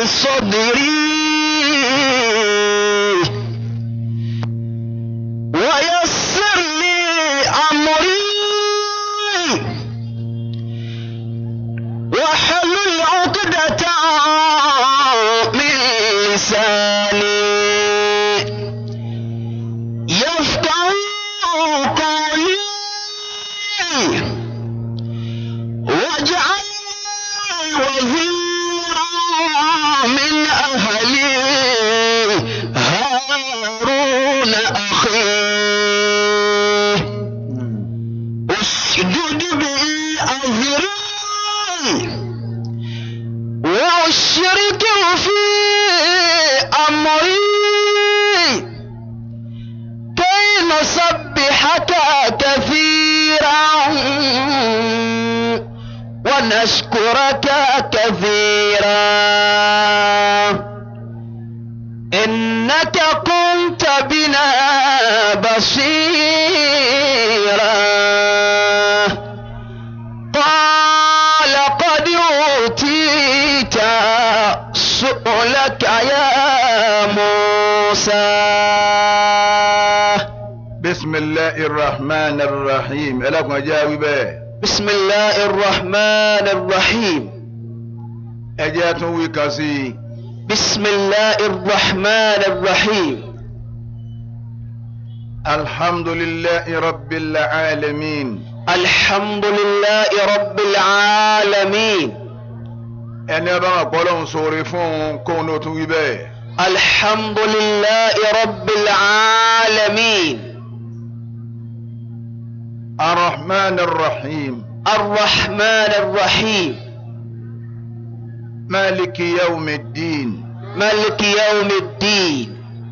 صدري ويسر لي أمري واحلل عقدة من لساني يفقه قولي واجعل وزيرا من أهلي هارون أخي اسجد به أزري واشركه في أمري كي نسبحك كثيرا ونشكرك كثيرا إنك كنت بنا بصيرا قال قد أوتيت سؤلك يا موسى بسم الله الرحمن الرحيم ẹlẹ́kùn ẹjẹ́ wí bẹ́ẹ̀ بسم الله الرحمن الرحيم ẹjẹ́ tún wí kan sí i بسم الله الرحمن الرحيم alhamdulillahi rabbil alamin الحمد لله رب العالمين ẹni ọba máa pọ́ lọ́hún sóore fún òun kóun ló tún wí bẹ́ẹ̀ الحمد لله رب العالمين arrahman arrahim الرحمن الرحيم maliki yawmi ddin ملك يوم الدين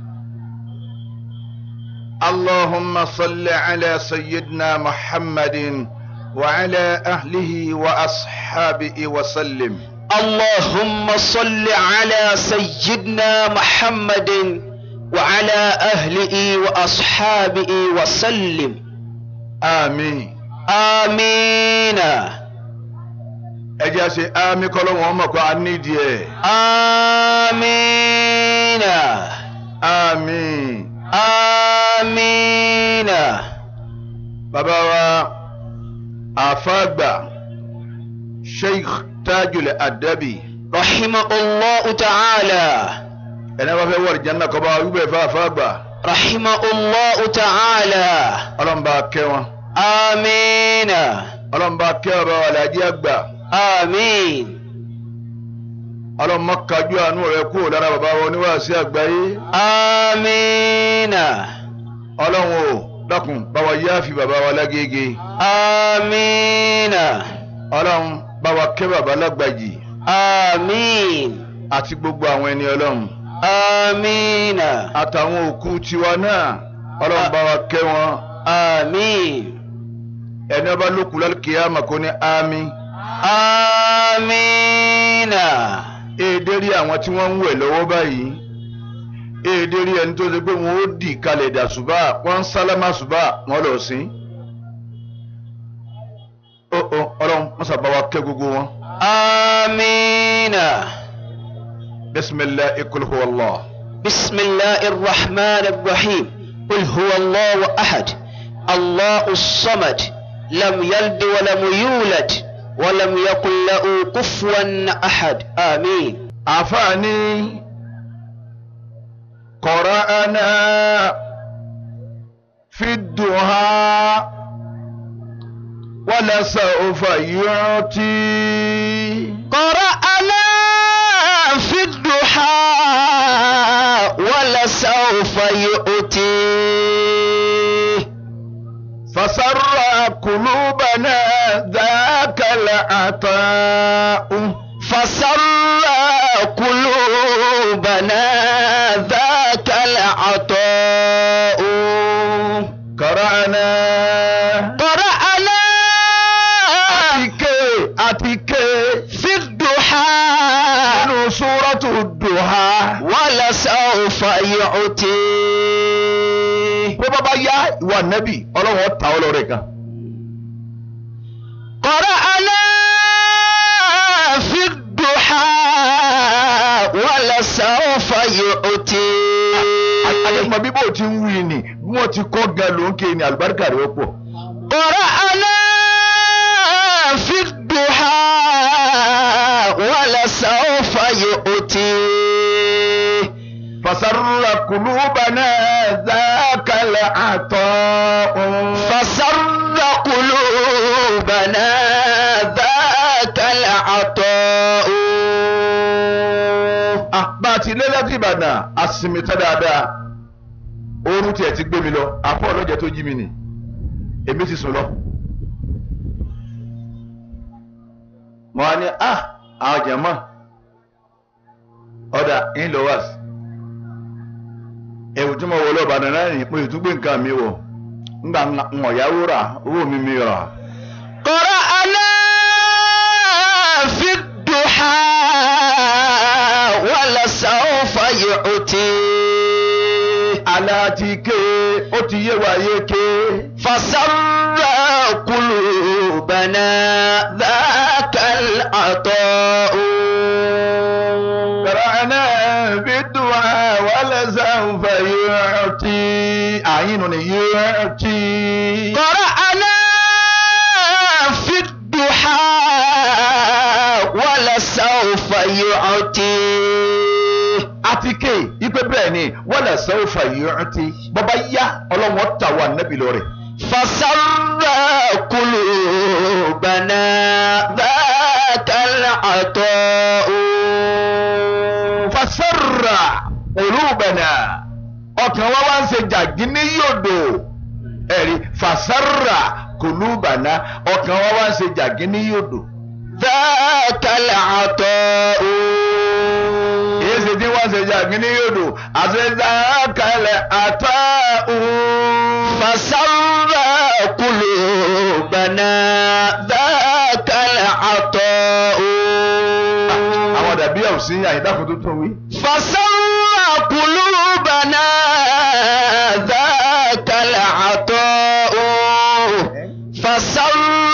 اللهم صل على سيدنا محمد وعلى أهله وأصحابه وسلم اللهم صل على سيدنا محمد وعلى أهله وأصحابه وسلم آمين آمين ẹ jẹ́ ṣe ámì kọ́lọ́wọ́n ọmọ kan á nídìí ẹ̀ آمين àmín آمين bàbá wa àfàgbà sheikh tajul adabi رحمه الله تعالى ẹni wọ́n fẹ́ wọ̀rì jẹ́nà kọ́ bá wa wíbẹ̀ fún àfàgbà رحمه الله تعالى ọlọ́mùbá kẹ́ wọn آمين ọlọ́mùbá kẹ́ ọ̀rọ̀ alájí àgbà آمين ọlọ́mọ kájú àánú rẹ̀ kúrò lára bàbá wa oníwàásí àgbáyé آمين ọlọ́run o dákun bá wa yáàfi bàbá wa lágége آمين ọlọ́run bá wa kẹ́ bàbá lágbàjì آمين àti gbogbo àwọn ẹni ọlọ́run آمين àtàwọn òkú tiwa náà ọlọ́run bá wa kẹ́ wọn آمين ẹni ọba lókù lálùkìyàmà kò ní àmì آمين èdè rí àwọn tí wọ́n ń wẹ̀ lọ́wọ́ báyìí èdè rí ẹni tó ṣe pé wọ́n ó dì kalẹ̀ dà ṣùbà wọ́n ń sálámà ṣùbà wọ́n lọ sí. ó ó ọlọ́run mọ́sá bá wa kẹ́ gbogbo wọn. آمين bisimilahi kul huwa allah. بسم الله الرحمن الرحيم قل هو الله أحد الله الصمد لم يلد ولم يولد ولم يكن له كفوا أحد آمين àfààní qara'ana fi duha wala sawfa yu'ti. قرأنا في الضحى ولسوف يؤتي فسر قلوبنا ذاك العطاء فسر قلوبنا ذاك العطاء قرأنا قرأنا àtìké àtìké في الضحى nínú súrọ́tù dùhà. ولسوف يؤتي bó bá bá yá ìwà nẹ́bì ọlọ́run ọ̀tá ọlọ́rẹ̀ kan. قرأنا في الضحى يؤتي àdèmọ̀ bí bó ti ń wí ni bí wọ́n ti kọ́ gan ló ń ké ni àlùbáríkà rẹ̀ ó pọ̀. قرأنا في الضحى ولسوف يؤتي fasarra kulubana zakala atọ́. فسر قلوبنا ذاك العطاء Ah, bá a ti lé láti ìbàdàn a sinmi tán dáadáa oorun tiẹ̀ ti gbé mi lọ àpò ọlọ́jẹ tó jí mi nì èmi ti sùn lọ. mo wá ní ah àwọn jẹ̀mọ́ ọ̀dà inlovers ẹ̀wù tí mo wọ lọ ìbàdàn náà nì mo sì tún gbé nǹkan mi wọ̀ ńgbà ń ọ̀yáwó rà owó mi mi rà. قرأنا في الضحى ولسوف يؤتي aláàtìké ó ti yé wa yéké. فسر قلوبنا ذاك العطاء قرأنا بالدعاء ولسوف يعطي أعين يعطي قرأنا في الضحى ولسوف يعطي àtìké ipe bẹ́ẹ̀ ni ولسوف يعطي bàbá yá ọlọ́wọ́n tà wà nẹ́bí lọ́rẹ̀. فسر قلوبنا ذاك العطاء fasarra qulubana ọkàn wa wá ń ṣe jàgínní yòdò ẹ̀rí fasarra qulubana ọkàn wa wá ń ṣe jàgínní yòdò. ذاك العطاء èyí ṣe tí wọ́n ṣe jàgínní yòdò àti zakalẹ̀ àtàwọn. فسر قلوبنا ذاك العطاء àwọn dàbí àwùsí àyídákùn tó tún wí. فسر قلوبنا ذاك العطاء فسر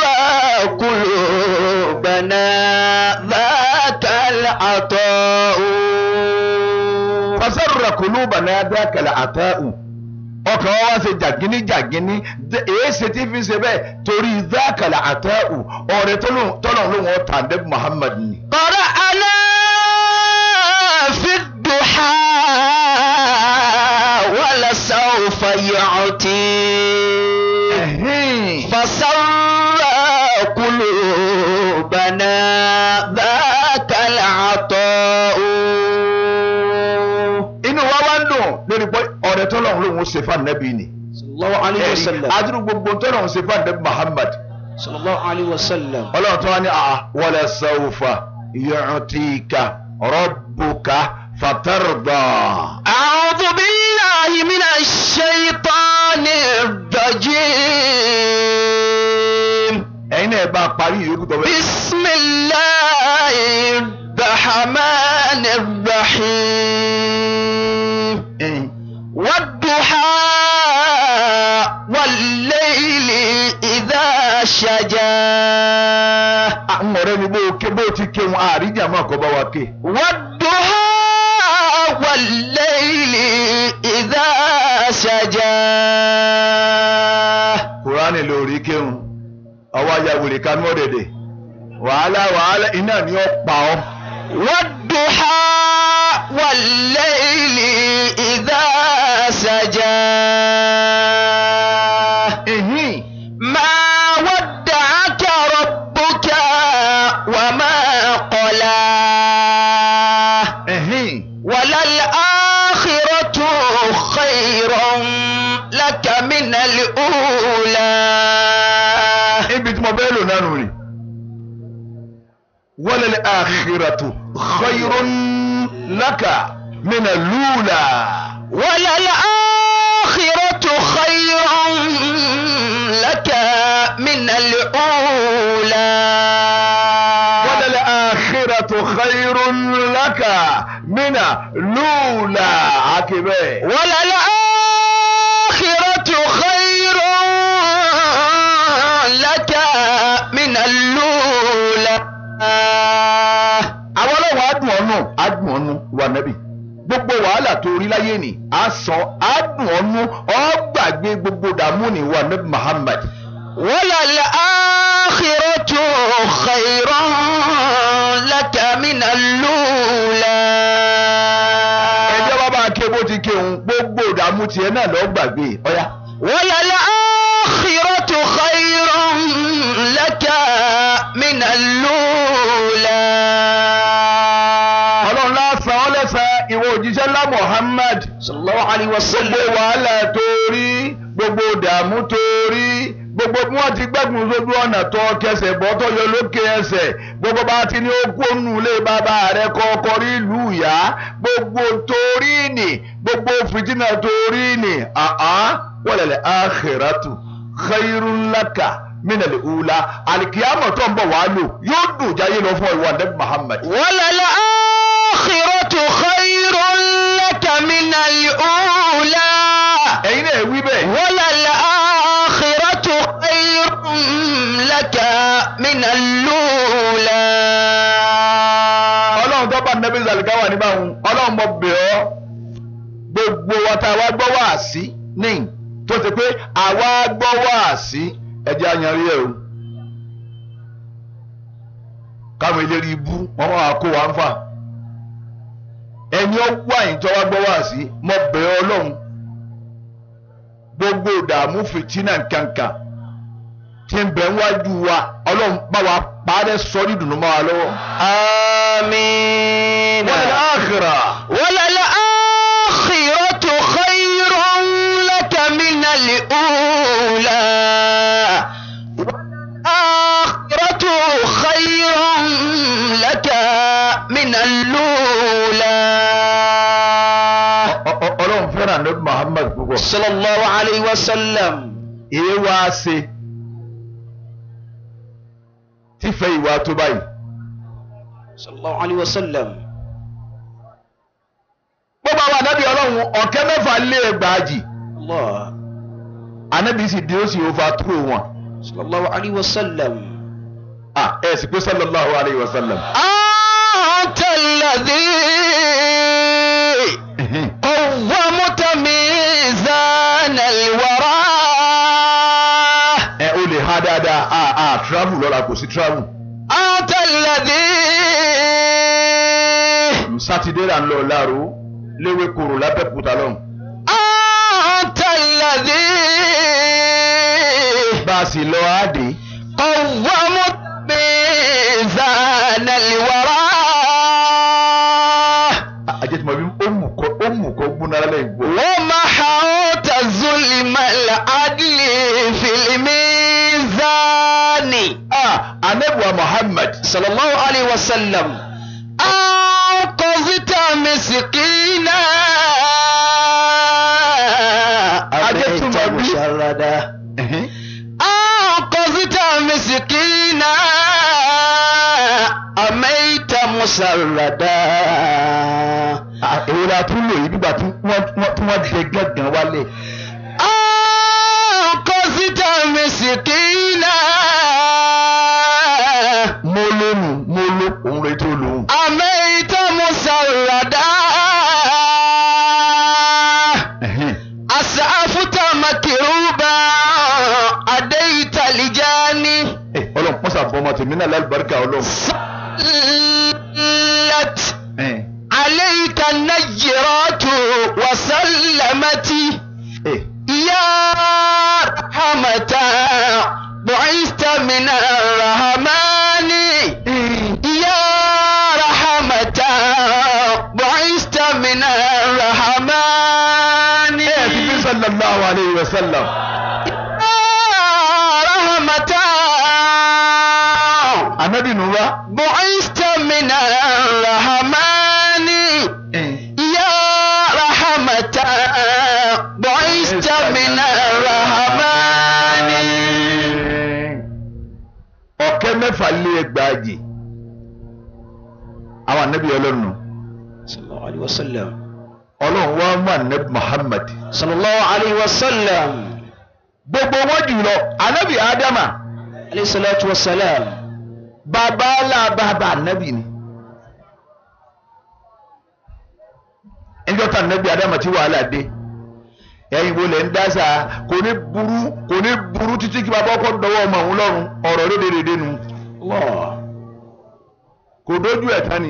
قلوبنا ذاك العطاء fasarra qulubana dhakal ata'u ọkàn wa wá ṣe jàgínní jàgínní dé- èyí ṣe tí fi ṣe bẹ́ẹ̀ torí dhakal ata'u ọ̀rẹ́ tọ́lọ̀ ló wọ́n tà dé Muhammad ni. قرأنا في الضحى ولسوف يعطي Ẹ̀hìn. فسر قلوبنا ذاك العطاء inú wa wá ń dùn lórí pé ọ̀rẹ́ tọ́lọ̀ ló wọ́n ṣe fún anabi ni. صلى الله عليه Ẹ̀rí, وسلم adúrú gbogbo tọ́lọ̀ ń ṣe fún anabi Muhammad. صلى الله عليه وسلم ọlọ́run tó wá ní àá wala sawfa yu'tika rabbuka fatarda. أعوذ بالله من الشيطان الرجيم ẹ̀yin náà bá a parí ìyókù tó bẹ́ẹ̀. بسم الله الرحمن الرحيم Ẹ̀yin. والضحى والليل إذا سجى àwọn ọ̀rẹ́ mi bó o ké bó o ti ké wọn àríjà máa kọ́ bá wa ké. والضحى والليل إذا سجى kùránì lórí kéwọn ọwọ́ ayáwèrè ká mọ́ dẹ̀dẹ̀ wàhálà wàhálà iná ni ó pa ọ́. والضحى والليل إذا سجى Ẹ̀hìn. ما ودعك ربك وما قلى Ẹ̀hìn. وللآخرة خير لك من الأولى ibi tí mo bẹ́ẹ̀ lò náà nù rí. walal akhiratu khayrun laka mina lula. وللآخرة خير لك من الأولى walal akhiratu khayrun laka mina lula. akibẹ́. وللآخرة خير لك من الأولى àwọn ọlọ́wọ́ adùn ọ̀nù adùn ọ̀nù wà nẹ́bí. gbogbo wàhálà tó rí láyé ni a sọ a dùn ọ́nú ọ́ gbàgbé gbogbo dààmú ni wà ní Muhammad. وللآخرة خير لك من الأولى ẹjọ́ bá bá ké bó ti ké òun gbogbo dààmú tiẹ̀ náà lọ́ọ́ gbàgbé ọ̀yá. وللآخرة خير لك من الأولى ọlọ́run lásán ọ́ lẹ́sàn ìwọ òjíṣẹ́ ńlá Muhammad. صلى الله عليه gbogbo وسلم wàhálà tó rí gbogbo dààmú tó rí gbogbo bí wọ́n ti gbẹ́gun sójú ọ̀nà tó kẹsẹ̀ bọ́ tó yọ lókè ẹsẹ̀ gbogbo bá ti ní ó kó nù lé bàbá rẹ̀ kọ́kọ́ rí ìlú ìyá gbogbo torí nì gbogbo fìtínà torí nì àhán wọlẹ̀lẹ̀ àkhírátù khairun laka minal ula alikiyama tó ń bọ̀ wá lò yóò dùn jáyé lọ fún ìwà ndẹ́ Muhammad. وللآخرة خير لك من الأولى ẹ̀yin náà wí bẹ́ẹ̀. وللآخرة خير لك من الأولى ọlọ́run tó bá nẹ́bí zalikawa ní báwọn ọlọ́run mọ̀ bẹ̀ ọ́ gbogbo wa tá a wá gbọ́ wá sí ní tó ṣe pé àwa gbọ́ wá sí ẹjẹ́ ayanrí ẹ̀ o káwọn eléré ibú wọn máa kó wa ń fà ẹni ó wá yìí tó wá gbọ́ wá sí mọ̀ bẹ̀ ọ́ ọlọ́run gbogbo ìdààmú fìtínà kankan tí ń bẹ wájú wa ọlọ́run bá wa parẹ́ sọ ní dùnú mọ́ wa lọ́wọ́. آمين والآخرة وللآخرة خير لك من الأولى والآخرة خير لك من الأولى Ọ- ọ- ọlọ́run fẹ́ràn ní Muhammad púpọ̀. صلى الله عليه وسلم èé wá ṣe tífẹ́ ìwà tó báyìí. صلى الله عليه وسلم gbogbo àwọn anábì ọlọ́run ọ̀kẹ́ mẹ́fà lé ẹgbàájì الله anábì sì dé ó sì ova tó wọn. صلى الله عليه وسلم à ẹ sì pé sallallahu alayhi wa sallam. أنت الذي قومت ميزان الورى ẹ o lè ha dáadáa a a travel lọ́la kò sí travel. أنت الذي sátidé là ń lọ láàrú léwé koro lábẹ́kúta lọ́hùn. أنت الذي bá a sì lọ àádé. قومت ميزان الورى ajẹ́ tí mo bí ó mú kọ́ ó mú kọ́ gbóná lálẹ́ ìgbó. ومحوت ظلم العدل في الميزان ah anabuwa Muhammad. صلى الله عليه وسلم أنقذت مسكينا أجبت أبيت مبي. مشردا أنقذت مسكينا أميت مسردا èwo la tún lò yìí nígbà tí wọ́n tí wọ́n dé gángan wálé. أنقذت مسكينا mo lónù mo ló òun rẹ tó lòun. أميت مسردا أسعفت مكروبا أديت لجاني ọlọ́run pọ́sà bọ́mọ tèmi náà lálùbáríkà ọlọ́run. صلت عليك النجرات وسلمت يا رحمة بعثت من الرحمن يا رحمة بعثت من الرحمن ẹ ti fi sallallahu alayhi wa sallam. رحمة anabi nura. بعثت من الرحمن يا رحمة بعثت من الرحمن ọ̀kẹ́ mẹ́fà lé ẹgbàájì àwọn anabi ọlọ́run nù. صلى الله عليه وسلم ọlọ́run wá mú anabi Muhammad. صلى الله عليه وسلم gbogbo wọn jùlọ anabi adama عليه الصلاة والسلام bàbá ńlá bàbá anabi ni. ẹjọ́ tà nẹ́bí adama tí wàhálà dé ẹ̀yin wo lẹ̀ ń dásà kò ní burú kò ní burú títí kí bàbá ọkọ dọwọ́ ọmọ òun lọ́rùn ọ̀rọ̀ rédèrèdè nu Allah. kò dójú ẹ̀ tán ni.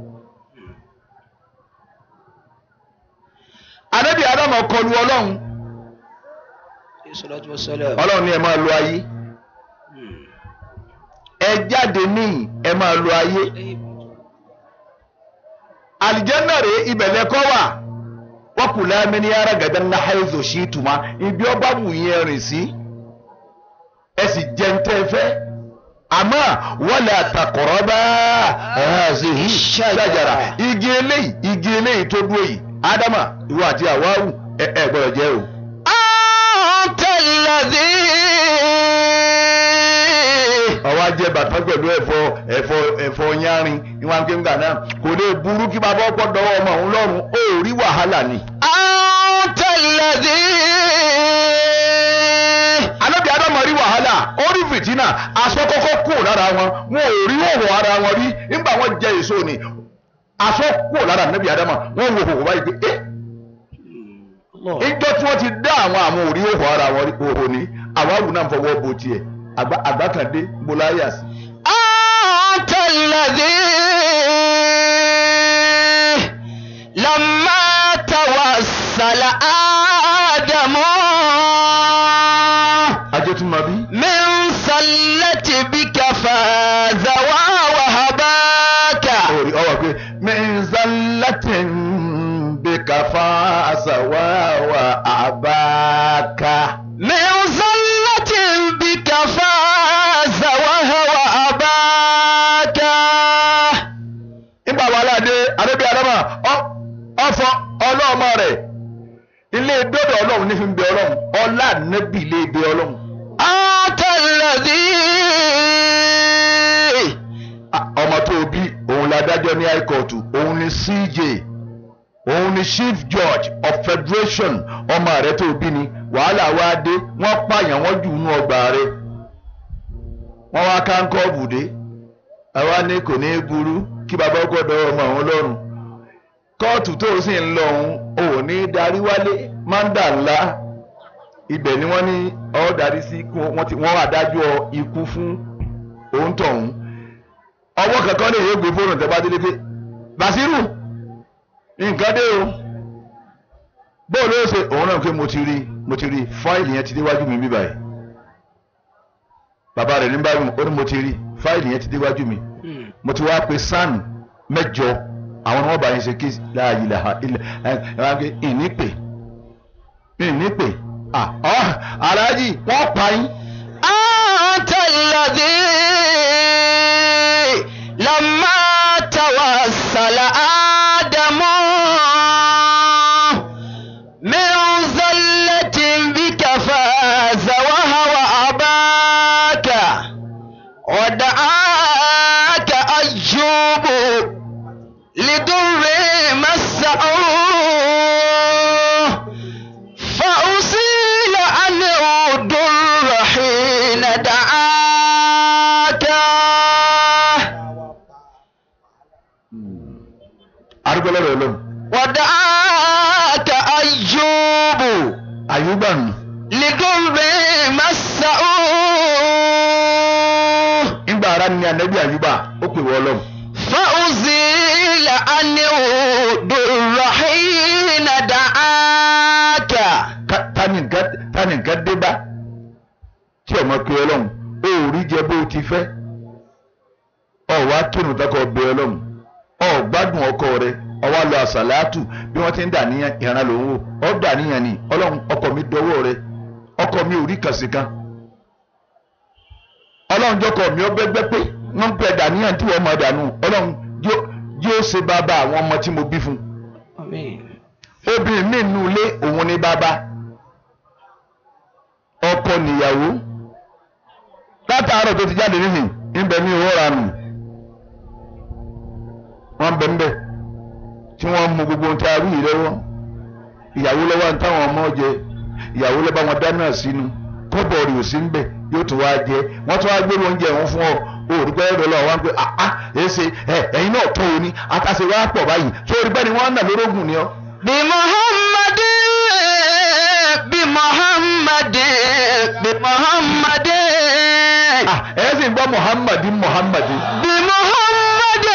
adébí adama kọlu ọlọ́run Salatu wa salam. ọlọ́run ni ẹ máa lo ayé ẹ jáde níyì ẹ máa lo ayé àlìjẹ́nà rèé ibẹ̀ lẹ́kọ́ wà wọ́n kù láàmì ní ara gàdá ńlá haizu sí ìtumá ibi ọba wù yín rìn sí ẹ sì jẹ́ ń tẹ́ fẹ́ àmọ́ wala taqraba hazihi shajara igi eléyìí igi eléyìí tó dúró yìí ádámà ìwọ àti àwáwù ẹ ẹ gbọ́dọ̀ jẹ́ o. Anta alladhi. ọwọ́ ajẹ́ bàtà pẹ̀lú ẹ̀fọ́ ẹ̀fọ́ ẹ̀fọ́ yánrin níwọ̀n kéńgà náà kò lè burú kí bàbá ọkọ̀ dọwọ́ ọmọ òun lọ́rùn ó rí wàhálà ni. Anta alladhi. alábì ádámọ̀ rí wàhálà ó rí fìtínà aṣọ kọ́kọ́ kù lára wọn wọn ò rí òwò ara wọn rí nígbà wọn jẹ èso ni aṣọ kù lára anábì ádámọ̀ wọn wò òwò báyìí pé ẹ́ Allah. ìjọ tí wọ́n ti dá àwọn àwọn òrí òwò ara wọn rí òwò ni àwọn àwùn náà fọwọ́ bo tiẹ̀ àgbà àgbà kan dé gbóláyà sí. Anta alladhi. Lamma tawassala Adamu. ajé tún máa bí. من سلة بك فاز ووهباك orí ọwọ́ pé mẹ́ńsálátìn bí káfá àṣàwá wà àbáká. من سلة بك فاز ووهباك nígbà wàhálà dé adébí adama ọfọ ọlọ́ọ̀mọ rẹ̀ ilé dọ́dọ̀ ọlọ́run ní fi ń bẹ ọlọ́run ọlá nẹ́bí ilé ibẹ ọlọ́run. أنت الذي Ah, ọmọ tó bí òun ládájọ́ ní high court òun ní CJ òun ní chief judge of federation ọmọ rẹ̀ tó bí ni wàhálà wá dé wọ́n pààyàn wọ́n jù nú ọgbà rẹ̀ wọ́n wá káńkọ́ bùdé àwa ní kò ní í burú kí bàbá gbọ́dọ̀ ọmọ òun lọ́rùn kóòtù tó sì ń lọ òun òun ní í darí wálé mándà ńlá ibẹ̀ ni wọ́n ní ọ́ darí sí kí wọ́n ti wọ́n adájọ́ ikú fún òun tọ̀hún ọwọ́ kankan lè yóò gbé fóònù tẹ́ bá délé pé Bàṣírù nǹkan dé o bóòlù ó ṣe òun náà pé mo ti rí mo ti rí fáìlì yẹn ti déwájú mi bí báyìí bàbá rẹ̀ ní báyìí ó ní mo ti rí fáìlì yẹn ti déwájú mi mo ti wá pe san mẹ́jọ àwọn ni wọ́n bá yẹn ṣe kí láàyè làhà ilẹ̀ ẹ ẹ wá pé ìní pè ìní pè ah ọ́ aláàjì wọ́n pa yín. أنت الذي لما توسل آدم من زلة بك فاز وهو أباك ودعاك أيوب لدر مسه فأصيل عنه الضر حين دعاك arúgbó lọ́rọ̀ ọlọ́run ودعاك أيوب àyùbá nù لضر مسه nígbà ara ni anabi àyùbá ó pè wọ́ ọlọ́run فأزيل عنه الضر حين دعاك Ká- tani nǹkan tani nǹkan dé bá tí ọmọ pé ọlọ́run ó rí jẹ bó ti fẹ́ ọ wá kírun tọkọ bẹ ọlọ́run ọ gbádùn ọkọ rẹ ọ wá lọ àsàlátù bí wọ́n ti ń dà níyàn ìran lòun wò ọ dà níyàn ni ọlọ́run ọkọ mi dọwọ́ rẹ ọkọ mi ò rí kàsí kan ọlọ́run jọkọ mi ọ bẹ́gbẹ́ pé wọ́n ń pẹ́ dà níyàn tí wọ́n máa dànù ọlọ́run yóò yóò ṣe bàbá àwọn ọmọ tí mo bí fún un Àmín. obìnrin mi nù ilé òun ní bàbá ọkọ níyàwó látàárọ̀ tó ti jáde nísìn ńbẹ ní owó ranù wọ́n bẹ ńbẹ tí wọ́n mú gbogbo ohun tí a rí yìí lọ́wọ́ ìyàwó lọ́wọ́ ní táwọn ọmọ jẹ ìyàwó lọ́ba wọn dáná sínú kọ́bọ̀ rẹ̀ ò sí ńbẹ yóò tún wá jẹ wọ́n tún wá gbé oúnjẹ wọn fún ọ òòrùn pẹ́ ẹ̀rọ lọ́wọ́ wọn pé àá èsè ẹ ẹ̀yin náà tó o ní àtàṣe wá pọ̀ báyìí sórí bẹ́ẹ̀ ni wọ́n ń nà lórógùn ni ọ́ بمحمد بمحمد بمحمد Ah, ẹ sì ń gbọ́ muhammadi muhammadi. بمحمد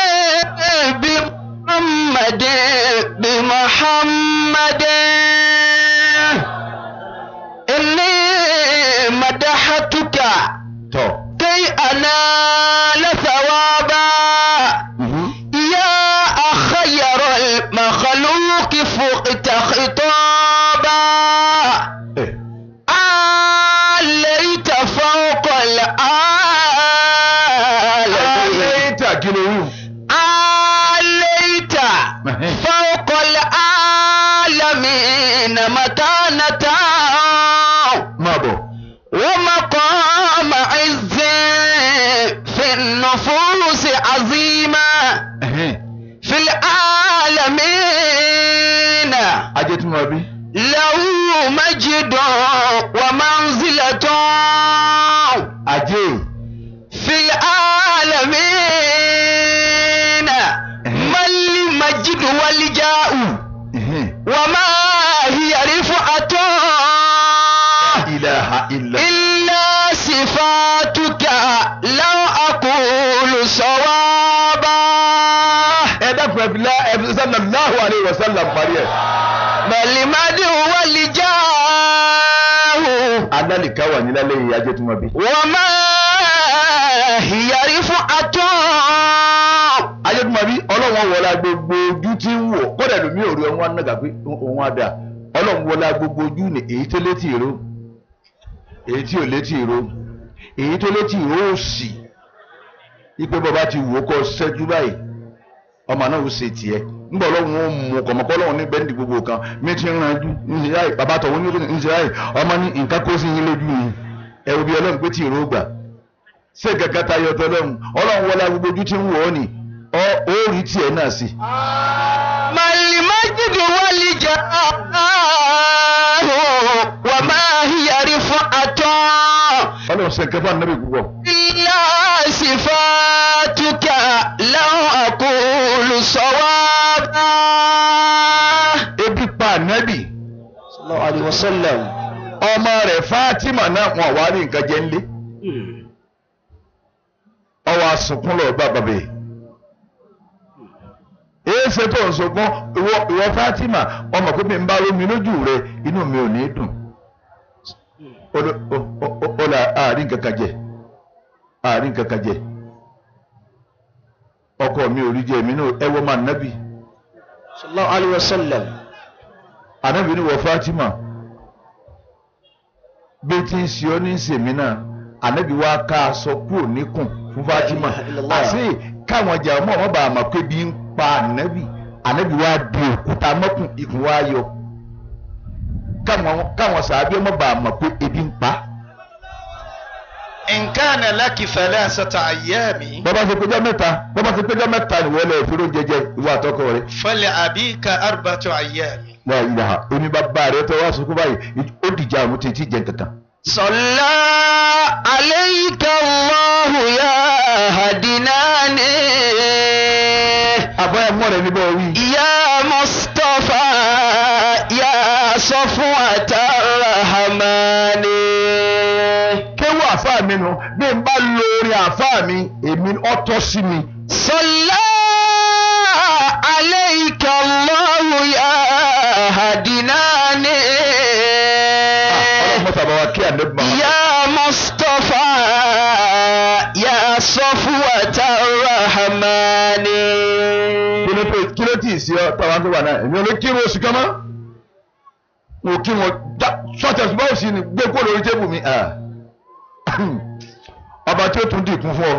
بمحمد بمحمد إني مدحتك tọ́. كي أنال ثوابا يا خير المخلوق فقت خطابا ẹ عليت فوق العالمين lẹ́yìn tí àkìlọ̀ wíwù. عليت فوق العالمين مكانة máa bọ̀. ومقام عز في النفوس عظيما في العالمين ajé tí mo bí. له مجد ومنزلة ajé. في العالمين ما المجد والجاء وما هي رفعة ilaha illa. إلا صفاتك لو أقول صوابا ẹ dákun ẹ fi lá ẹ fi sallallahu alayhi wa sallam parí ẹ. ما المجد والجاء alálìká wà ní lálẹ́ yìí ajé tí mo bí. وما هي رفعة ajé tí mo bí ọlọ́run wọlá gbogbo ojú tí ń wò kọ́dà lómi ò rí ọmọ anága pé òun á dà ọlọ́run wọlá gbogbo ojú ni èyí tó létí ìró èyí tí ò létí ìró èyí tó létí ìró ò sì ipe bàbá ti wò ó kọ́ sẹ́jú báyìí ọmọ náà ó ṣe tiẹ̀ ńgbà ọlọ́run ó mú kọ̀mọ́kọ́ ọlọ́run ní bẹ́ndì gbogbo kan mi ti ń ranjú ń ṣe báyìí bàbá tọ̀hún ní ń ṣe báyìí ọmọ ní nǹkan kó sí yín lójú yìí ẹ wo bí ọlọ́run pé tí ìró gbà ṣé gàgà tayọ tọlọ́run ọlọ́run wọlá gbogbo ojú tí ń wò ó nì ọ ó rí tiẹ̀ náà sí. ما المجد والجاه وما هي رفعة ọlọ́run ṣe nǹkan fún ànábì púpọ̀. إلا صفاتك لو أقول صوابا ebi pa ànábì صلى الله عليه وسلم ọmọ rẹ̀ Fátímà náà wọn wá rí nǹkan jẹ ńlé ọwọ́ asunkún lọ bá bàbá yìí èé ṣe tó ń sunkún ìwọ ìwọ Fátímà ọmọ pé mi ń bá rómi lójú rẹ inú mi ò ní dùn ó lọ ó- ó- ó- ó là àárín kankan jẹ àárín kankan jẹ ọkọ mi ò rí jẹ èmi náà ẹ wọ́n máa nábì صلى الله عليه وسلم ànábì ní wọ Fátímà bí tí ń ṣe ọ́ ní sèmi náà ànábì wa ká aṣọ kúrò níkùn fún Fátímà La ilaha illallah. àti káwọn ọjà ọmọ ọmọ bàá mọ̀ pé bí ń pa ànábì ànábì wa di òkúta mọ́kùn ikùn wa yọ káwọn káwọn sàábí ọmọ bàá mọ̀ pé ebi ń pa. إن كان لك ثلاثة أيام bọ́bá ṣe péjọ mẹ́ta bọ́bá ṣe péjọ mẹ́ta nìwọlé ìfúró jẹjẹ ìwà àtọkọ rẹ. فلأبيك أربعة أيام wà á yà oní bàbá rẹ tó wá sunkún báyìí ó dìjà àwọn tètè jẹ kankan. صلى عليك الله يا هدناني àbáyọ mọ́ rẹ níbọ̀ wí. يا مصطفى يا صفوة الرحمن kéwù àfáà mi nù bí n bá lo orin àfáà mi èmi ọtọ sí mi. صلى عليك الله يا هدناني ọlọ́run mọ́ta bá wa kí àdébù máa. يا مصطفى يا صفوة الرحمن kí ló tó- kí ló tì í sí ọ tàwa tó wà náà èmi ò lè kí wọn oṣù kan mọ́. mo kí wọn já sọ́tẹ̀ ṣùgbọ́n òsì ni gbé kó lórí tébù mi. ah. ọba tí ó tún dìkún fún ọ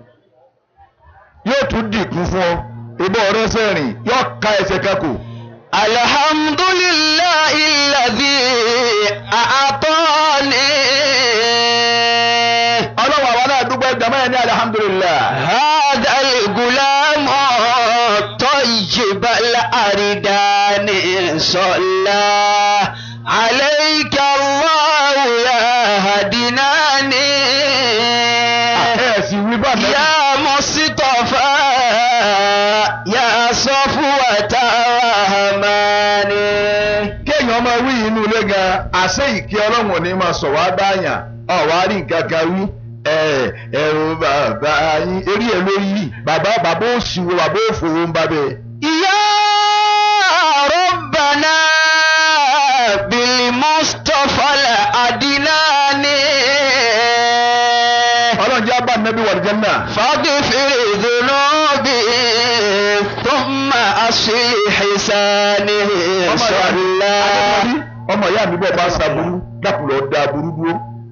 yóò tún dìkún fún ọ ìbọn ọ̀rẹ́ sẹ́rìn yóò ka ẹsẹ̀ kakò. الحمد لله الذي أعطاني ọlọ́wọ́ àwọn náà dúpẹ́ jàmáà ní alihamudulilayi. هذا الغلام طيب الأردان صلى عليك الله يا هدناني ẹ sì wí bá nàbí. يا مصطفى يا صفوة الرحمن kéèyàn ọmọ wí inú ilé gan àṣẹ ìkẹ́ ọlọ́run ò ní máa sọ̀ wá báyàn ọ̀wá rí nǹkan kan wí ẹ ẹ̀rù bàbá yín eré ẹ̀ lórí yìí bàbá bàbá òṣìwò bàbá òfòwò ń bá bẹ́ẹ̀. يا ربنا بالمصطفى الأدناني ọlọ́run jẹ́ abá nàbí wà lìjẹ́ náà. فاغفر ذنوبي ثم أصلح حسانه ọmọ ìyá mi صلى Adémọ́lí, ọmọ ìyá mi bọ̀ bá ṣàbùrú dákùlọ̀ da burú dúró.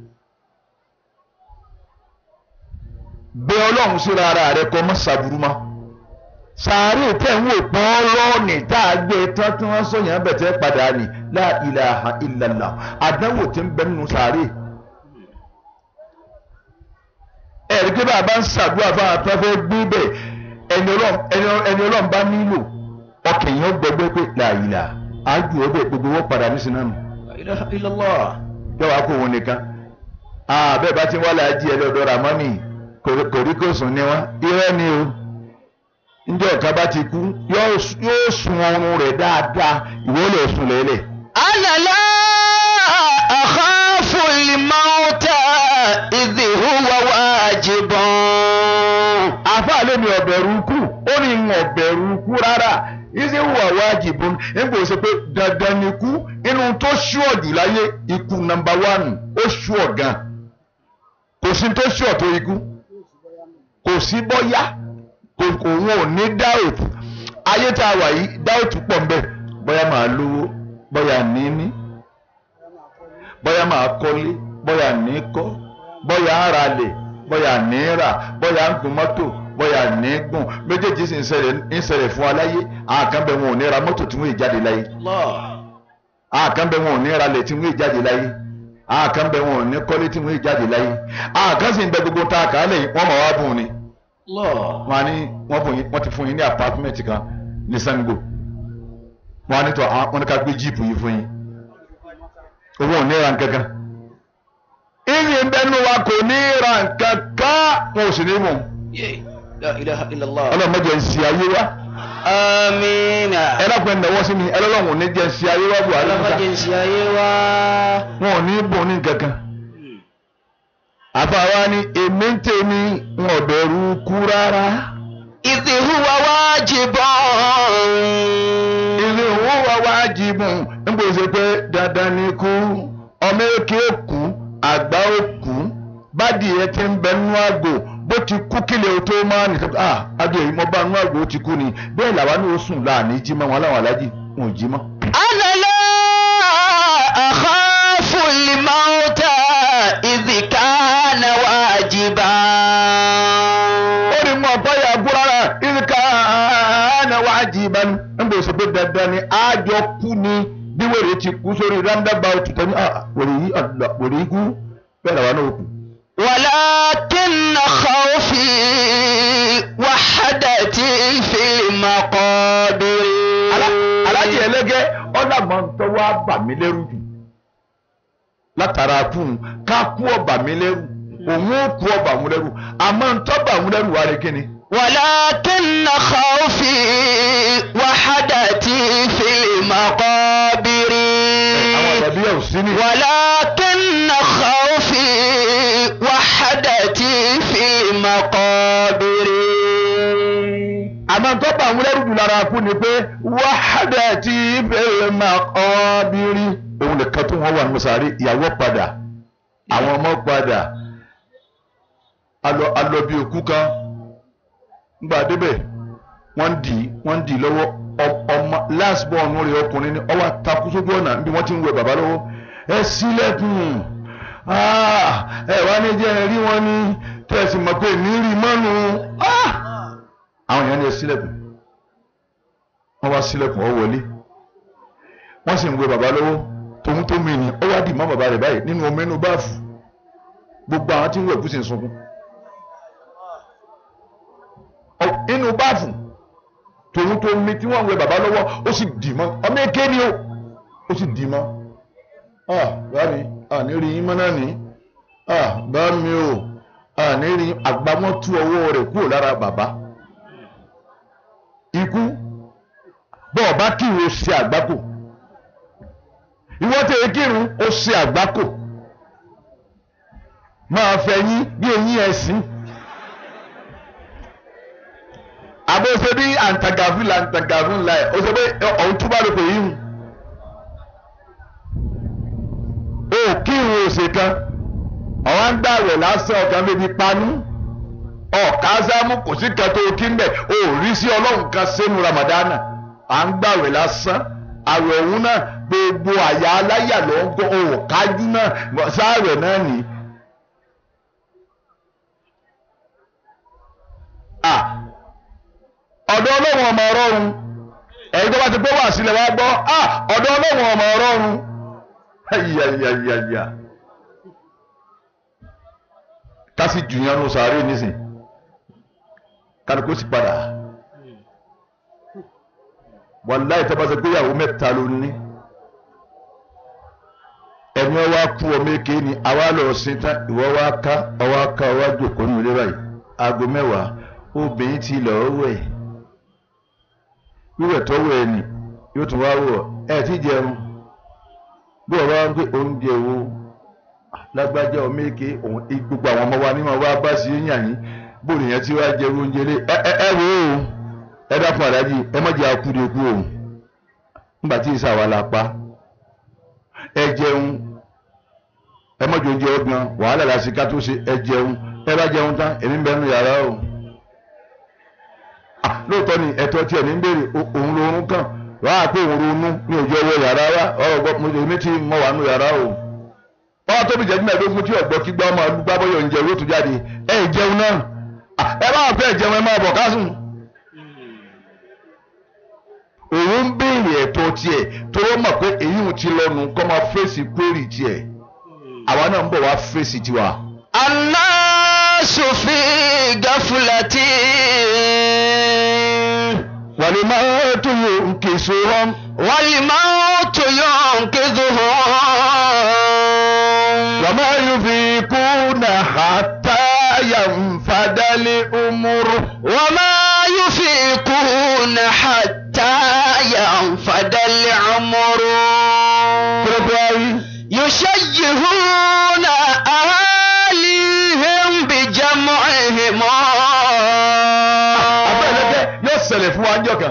bẹ ọlọ́run síra ara rẹ kọ́ mọ́ ṣàbùrú mọ́. sàárè tẹ̀ ń wò pọ́n lọ́ọ̀nì tá a gbé tán tí wọ́n sọ yẹn bẹ̀tẹ̀ padà ní la ilaha illallah àdánwò tí ń bẹ nínú sàárè. ẹ̀rí pé bàbá ń ṣàdúrà fún àwọn afẹ́fẹ́ gbé bẹ́ẹ̀ ẹni ọlọ́run ẹni ọlọ́run- ẹni ọlọ́run bá nílò ọkàn yẹn gbẹgbẹ́ pé la ilaha ájú ọbẹ̀ gbogbo wọn padà ní sinanu لا إله إلا الله yọ̀wá kó wọn nìkan bẹ́ẹ̀ bá ti ń wálé ají ẹ lọ́dọ̀ ramani kòríkòsùn ni wọ́n irọ́ ni o njẹ́ ọ̀ka bá ti kú yóò s- yóò sun ọrùn rẹ̀ dáadáa ìwọ lè sùn lẹ́lẹ̀. أنا لا أخاف الموت إذ هو واجب àfáà lé mi ọ̀bẹ̀rù kú ó ní ń ọ̀bẹ̀rù kú rárá ìṣe wà wájibun nígbà ó ṣe pé dandan ni kú inú tó ṣúọ̀ jù láyé ikú nàmbà wánù ó ṣúọ̀ gan kò sí tó ṣúọ̀ tó ikú kò sí bọ́yá kò kò wọn ò ní dáòtù ayé tá a wà yìí dáòtù pọ̀ nbẹ bọ́yá máa lówó bọ́yá níní bọ́yá máa kọ́lé bọ́yá ní kọ́ bọ́yá ara lè bọ́yá ní rà bọ́yá ń gun mọ́tò bọ́yá ní gùn méjèèjì sì ń ṣẹlẹ̀ ń ṣẹlẹ̀ fún wa láyé àwọn kan bẹ wọn ò ní ra mọ́tò tí wọ́n ì jáde láyé الله àwọn kan bẹ wọn ò ní ra lẹ̀ tí wọ́n ì jáde láyé àwọn kan bẹ wọn ò ní kọ́lé tí wọ́n ì jáde láyé àwọn kan sì ń bẹ gbogbo tá a kà á lẹ̀ wọ́n mọ̀ wá bùn ni الله wọ́n á ní wọ́n fún yín wọ́n ti fún yín ní apartment kan ní Sango wọ́n á ní tọ́ àwọn- wọ́n ní ká gbé jíìpù yìí fún yín owó ò ní ra nǹkankan ìyìn ń bẹnu wa kò ní ra nǹkankan wọn ò sì ní mú Yeah. لا إله إلا الله ọlọ́mọdé ń ṣe ayé wa آمين ẹlọ́pẹ́ ń náwó sí mi ẹlọ́lọ́wọ̀n ò ní jẹ́ ń ṣe ayé wa buhari ọlọ́mọ nǹkan jẹ́ ń ṣe ayé wa. wọn ò ní bùn ní nǹkankan àfàwa ni èmi ń tèmi ń ọ̀bẹ̀rù kú rárá. إذ هو واجب ilé owó wa wájibù nígbà tó ṣe pé dandan ni kú ọmọ èké kú àgbà ó kú bádìí ti ń bẹ nínú àgò bó ti kú kílẹ̀ o tó máa nìkan ah adìẹ yìí mo bá nínú àgò ó ti kú ni bẹ́ẹ̀ làwa ní o sùn láàní jí mọ́ wọn láwọn alájì wọn ò jí mọ́. أنا لا أخاف الموت إذ كان واجبا ó ní mọ báyà gbúrara ìlíkà náà wájibà nígbà tó ṣe pé dandan ni àjọ kú ni bí wèrè ti kú sórí roundabout tẹ́ni ah wèrè yìí àdúrà wèrè yìí kú bẹ́ẹ̀ làwa náà kú. ولكن خوفي وحدتي في المقابر alájẹ ẹlẹgẹ ọlọmọ tó wá bà mí lẹ́rù jù látara kú un, ká kú ọba mi lẹ́rù òun ó kú ọba òun lẹ́rù àmọ́ ń tọ́ba òun lẹ́rù wá rí kíni. ولكن خوفي وحدتي في المقابر àwọn àgbàdo yẹn ò sí ní. ولكن خوفي وحدتي في المقابر àmọ́ ń tọ́ba òun lẹ́rù jù lára kú ni pé wàhádà tí fẹ́ẹ́ máa kọ́ bí rí. òun nìkan tó wọ́n wà ní sàárè ìyàwó padà àwọn ọmọ padà alọ alọ bí òkú kan ńgbà débẹ̀ wọ́n ń dì í wọ́n ń dì í lọ́wọ́ ọ- ọmọ last born rẹ̀ ọkùnrin ni ọwọ́ takú sójú ọ̀nà níbi wọ́n ti ń wẹ bàbá lọ́wọ́ ẹ sílẹ̀kùn Ah, ẹ wá ní jẹ́ rí wọn ní tẹ̀sí mọ̀ pé ní rí mọ́nu Ah! àwọn èèyàn ní ẹ sílẹ̀kùn wọ́n wá sílẹ̀kùn ọ wọlé wọ́n sì ń wẹ bàbá lọ́wọ́ tòun tó mi ni ọ wá dì mọ́ bàbá rẹ̀ báyìí nínú omi inú báàfù gbogbo àwọn tí ń wẹ̀ kú sì ń sunkún Ọ- inú báàfù tòun tó mi tí wọ́n ń wẹ bàbá lọ́wọ́ ó sì dì mọ́ ọmọ èké ni ó ó sì dì mọ́ ah bá mi ah ní rí yín mọ́ náà ní ah bá mi o àní rí àgbà wọn tú ọwọ́ rẹ̀ kúrò lára bàbá ikú bọ́ọ̀ bá kírun ó ṣe àgbákò ìwọ́n tẹ̀ kírun ó ṣe àgbákò máa fẹ̀yìn bí eyín ẹ̀sìn àbò ṣe bí àǹtàgàfún là àǹtàgàfún là ẹ̀ ó ṣe pé ọ̀hún túbọ̀ ló pè yín o kírun òsè kan ọ̀wọ́n ń gbàwẹ̀ lásán ọ̀kan bíbi panú ọ̀ka sámú kò sí kan tó kí ń bẹ̀ ó rí sí ọlọ́run kan sínú ramadana à ń gbàwẹ̀ lásán àwẹ̀ òun náà gbogbo àyà aláyà ló ń gbọ́ òun kájú náà sáàwẹ̀ náà nì. ọ̀dọ̀ ọlọ́run ọmọ ọlọ́run ẹ̀yin tó bá ti pé wà sílẹ̀ wá gbọ́ ọ̀dọ̀ ọlọ́run ọmọ ọlọ́run ayayayaya kasi jùyàn ló sàárè nísìn kálukú sì padà wàláì tó bá ṣe pé ìyàwó mẹ́ta ló ní ẹni ọwọ́ kú ọmọ èké ni àwa lọ sí tán ìwọ wá ká ọwọ́ ká ọwọ́ jòkó nínú ilé báyìí aago mẹ́wàá obìnrin ti lọ́ọ́ wẹ̀ wíwẹ̀ tó wẹ̀ ni yóò tún wá wọ̀ ẹ̀ tí jẹun bí ọba ń gbé oúnjẹ wo lágbájá ọmọ èké òun gbogbo àwọn ọmọ wa ní wọn wá bá sí yíyan yín bóòlù yẹn tí wàá jẹ oúnjẹ lé ẹ ẹ ẹ wo o ẹ dákun àdájì ẹ má jẹ akúndekú o nígbà tí ìsà wà la pa ẹ jẹun ẹ má jẹ oúnjẹ ọgbọn wàhálà lásìkò tó ṣe ẹ jẹun ẹ bá jẹun tán èmi ń bẹ nínú yàrá o lóòótọ́ ni ẹ̀tọ́ tiẹ̀ ní bèrè òun lóorun kàn wàá pé òun ronú ní òjò owó yàrá wa ọ̀rọ̀ gbọ́ mo èmi tí mo wà nù yàrá o. wọ́n tóbi jẹ́ nígbà tó fún tí ọ̀gbọ́ kí gbọ́ máa gbá bọ́yọ̀ ń jẹ owó tó jáde ẹ̀ jẹun náà ẹ bá fẹ́ jẹun ẹ máa bọ̀ kásùn. òun ń béèrè ẹ̀tọ́ tiẹ̀ tó wọ́n mọ̀ pé èyí ò ti lọ́nu kọ́ máa fèsì kúrì tiẹ̀ àwa náà ń bọ̀ wá fèsì tiwa. الناس في غفلة والموت ينكسهم والموت ينقذهم وما يفيقون حتى ينفد الأمر وما يفيقون حتى ينفد العمر يشيهون أهاليهم بجمعهم abẹ́lẹ́kẹ́ yóò ṣẹlẹ̀ fún wa ń jọ̀kan.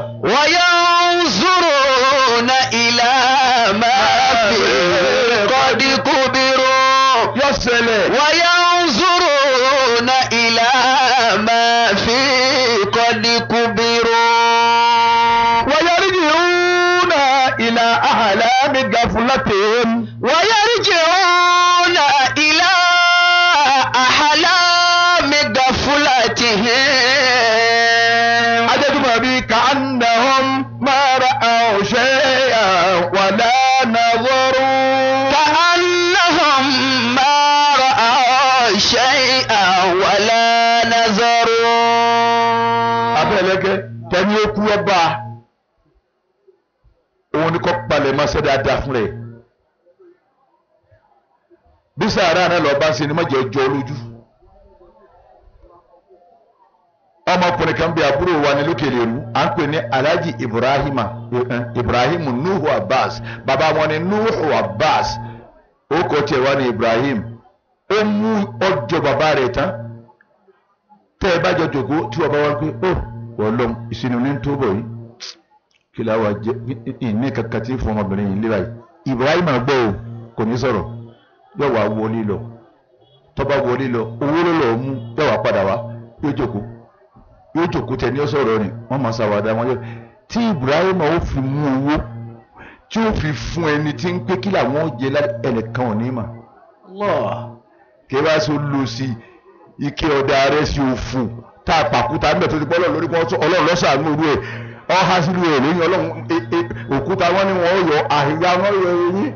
وينظرون إلى ما فيه قد كبروا yóò ṣẹlẹ̀. وينظرون إلى ما فيه قد كبروا ويرجعون إلى أحلام غفلتهم ويرجعون إلى أحلام غفلتهم adétúmọ̀ bíi كأنهم ما رأوا شيئا ولا نظروا. كأنهم ما رأوا شيئا ولا نظروا abẹ́lẹ́kẹ́ tẹ́ni ó kú ọba òun ni kò palẹ̀ máa ṣe dáadáa fún rẹ̀ bí sàárà náà lọ́ọ́ bá ń ṣe ni má jẹ́ jọ lójú ọmọkùnrin kan bí àbúrò wa ní lókèlè rú à ń pè ní alhaji ibrahima ibrahim nuhu abbas bàbá wọn ni nuhu abbas ó kọ tiẹ̀ wá ní ibrahim ó mú ọjọ́ bàbá rẹ̀ tán tẹ́ ẹ bá jọ jòkó tí wọ́n bá wá pé ó wọ́n lọ́m ìsinmi ní tó bọ̀ yìí kí la wà jẹ ìní kankan tí fún ọmọbìnrin yìí léra yìí ibrahim gbọ́ o kò ní sọ̀rọ̀ yóò wá wọlé lọ tó bá wọlé lọ owó ló lọ́ọ́ mú yóò wá padà wá yóò jòkó yóò jòkó tẹ ní ọ̀sọ̀rọ̀ ni wọ́n máa ṣàwádà wọn yóò tí ibrahim ó fi mú owó tí ó fi fún ẹni tí ń pé kí làwọn ó jẹ ẹnìkan ò ní mà kí wá sí olùsí ike ọ̀dà rẹ̀ sí òfò tá a pàkúta níbẹ̀ tó ti pọ́ lórí pọ́ ọlọ́run lọ́sàánú orú ẹ̀ ọ̀há sílùú ẹ̀ lóyún ọlọ́run òkúta wọn ni wọ́n yọ àhìyá wọn yọ eyín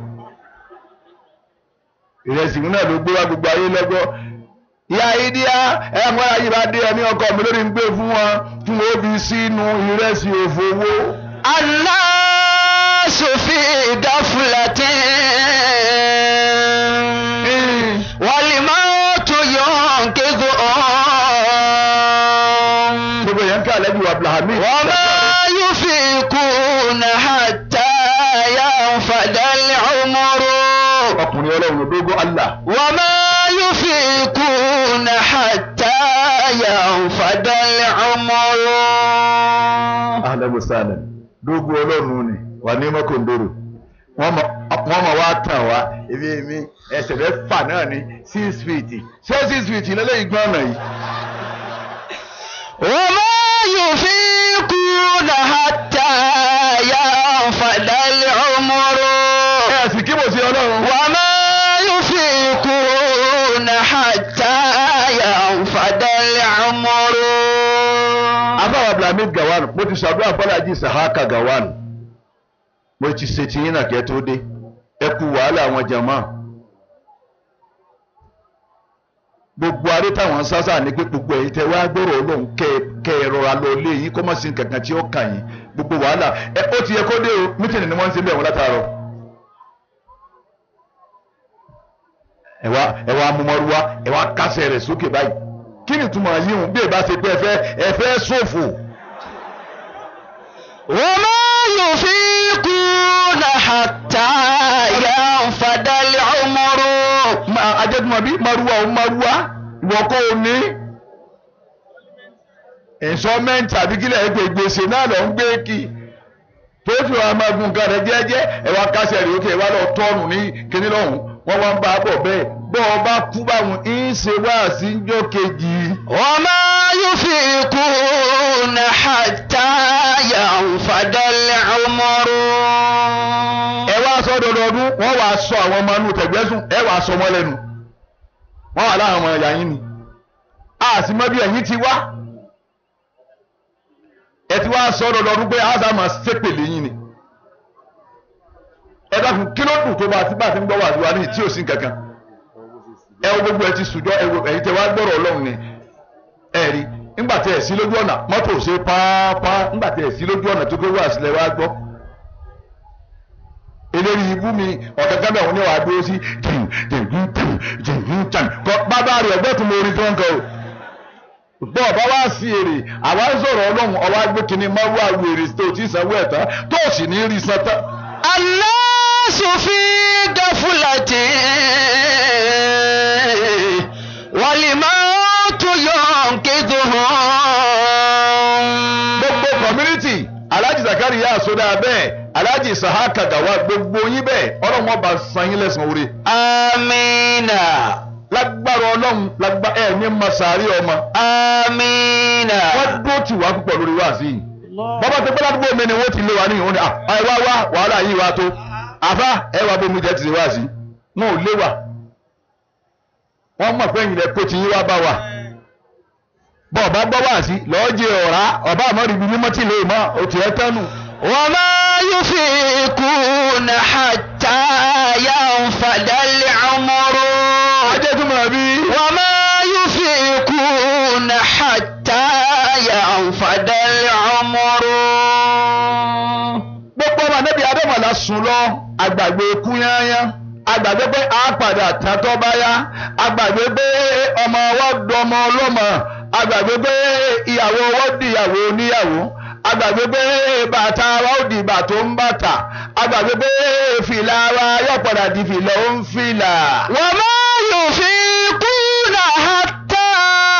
ìrẹsì náà ló gbé wá gbogbo ayé lọ́gbọ́ ìyá ìdíyà ẹ̀mọ́ ayé bá dé ẹ̀mí ọkọ mi lórí ń gbé fún wọn tí wọ́n fi sínú ìrẹsì òfò owó. الناس في غفلة والموت ينقذهم làákà lẹ́bi wà Abdulhamid. وما يفيقون حتى ينفد العمر ọkùnrin ọlọ́run dógó Allah. وما يفيقون حتى ينفد العمر ahlan wa sahlan dógó ọlọ́run ni wà ní mọ́kòndóró wọ́n mọ̀ wá tàn wá ebi èmi ẹsẹ̀ mẹ́fà náà ní six feet ṣé six feet lélẹ́yìn gbọ́n ọ̀nà yìí. وما يفيقون حتى ينفد العمر ẹ sì kí mo sí ọlọ́run. وما يفيقون حتى ينفد العمر abáwa Abdulhamid Gawan mo ti ṣàdúrà fọlájì Sahaka Gawan mo ti ṣe tiyín náà kẹ́ tó dé ẹ kú wàhálà àwọn jàmá gbogbo aré táwọn sásà ní pé gbogbo ẹ̀yin tẹ́ wá gbọ́rọ̀ Ọlọ́run kẹ́ kẹ́ ẹ rọra lọ lé yín kó má sí kankan tí ó kà yín gbogbo wàhálà ẹ ó ti yẹ kó dé o mítìnì ni wọ́n ń ṣe bẹ́ẹ̀ wọ́n látàárọ̀ ẹ wá ẹ wá mọmọrúwá ẹ wá kásẹ̀ rẹ̀ sókè báyìí kí ni túmọ̀ yíhun bí ẹ bá ṣe pé ẹ fẹ́ ẹ fẹ́ ṣòfò. وما يفيقون حتى ينفد العمر Ma- ajẹ́tùmọ̀ bí maruwa ò maruwa ìwọ kọ́ ò ní. ìnsọ́mẹ́ǹtì àbí kílẹ̀ ẹgbẹ́ gbèsè náà lọ ń gbé kí tó fi wọn máa gun nǹkan rẹ jẹ́jẹ́ ẹ wá kásẹ̀ rè ókè ẹ wá lọ tọ́ọ̀nù ní kíní lọ́hùn wọ́n wá ń bá a bọ̀ bẹ́ẹ̀ bọ́ ọ bá kú báwọn ń ṣe wá sí njọ́ kejì. وما يفيقون حتى ينفد العمر ẹ wá sọ dọdọọdún wọ́n wàá sọ àwọn ọmọ inú tẹ̀gbẹ́sùn ẹ wàá sọ wọ́n lẹ́nu wọ́n wà láwọn ọmọ ẹ̀yà yín ni a sì mọ bí ẹ̀yìn ti wá ẹ ti wá sọ dọdọọdún pé a sá máa ṣépèlé yín ni ẹ dákun kí ló dùn tó bá ti bá ti ń gbọ́ wà lúwa ní tí ò sí kankan ẹ wo gbogbo ẹ ti sùjọ ẹ wo ẹ̀yin tẹ wá gbọ́rọ̀ Ọlọ́run ni ẹ rí nígbà tẹ ẹ sí lójú ọ̀nà mọ́tò ṣe pàápàá nígbà tẹ ẹ sí lójú ọ̀nà tó gbé wá sílẹ̀ wá gbọ́ eléyìí ibú mi ọ̀kẹ́kẹ́ bẹ̀ wọ́n ní wàá dúró sí jìn jìn jìn jìn jìn kọ́ bàbá rẹ̀ ọgbẹ́ tó mọ orin tó ń kọ́ o bọ́ ọba wá sí èrè àwa ń sọ̀rọ̀ ọlọ́run ọwá gbé kínní máa wá lu èrè tó ti sanwó ẹ̀ tán tó sì ní rí san tán. الناس في غفلة والموت ينقذهم gbogbo community alhaji zakari yà sódà bẹ́ẹ̀ alhaji sahaka gawa gbogbo yín bẹ́ẹ̀ ọlọ́run ọba san yín lẹ́san oore آمين lágbára ọlọ́run lágbá ẹ̀ ní masari ọmọ آمين wọ́n dúró tì wá púpọ̀ lórí wáàsí yìí bàbá tó gbọ́dọ̀ àdúgbò mi ni wọ́n ti lé wa ní ìhun ni à ẹ wá wá wàhálà yìí wá tó àfa ẹ wá bómi jẹ́ ti ṣe wáàsí wọn ò lé wa wọ́n mọ̀ pé ìyìnlẹ̀ kó ti yín wá bá wa bọ́ ọba gbọ́ wáàsí lọ́ọ́ jẹ ọ̀rá ọba àmọ́ ibi mímọ́ tí lè mọ́ o tiẹ̀ tánu وما يفيقون حتى ينفد العمر ajẹ́ tó máa bí وما يفيقون حتى ينفد العمر gbogbo ọmọ anábì adémọ̀lá sùn lọ àgbàgbé kú yányán àgbàgbé pé a padà tán tó bá yá àgbàgbé pé ọmọ wa dọmọ ọlọ́mọ àgbàgbé pé ìyàwó wa di ìyàwó oníyàwó àgbàgbé pé bàtà wa ó di bàtà ó ń bàtà àgbàgbé pé fìlà wa yóò padà di fìlà ó ń fìlà. وما يفيقون حتى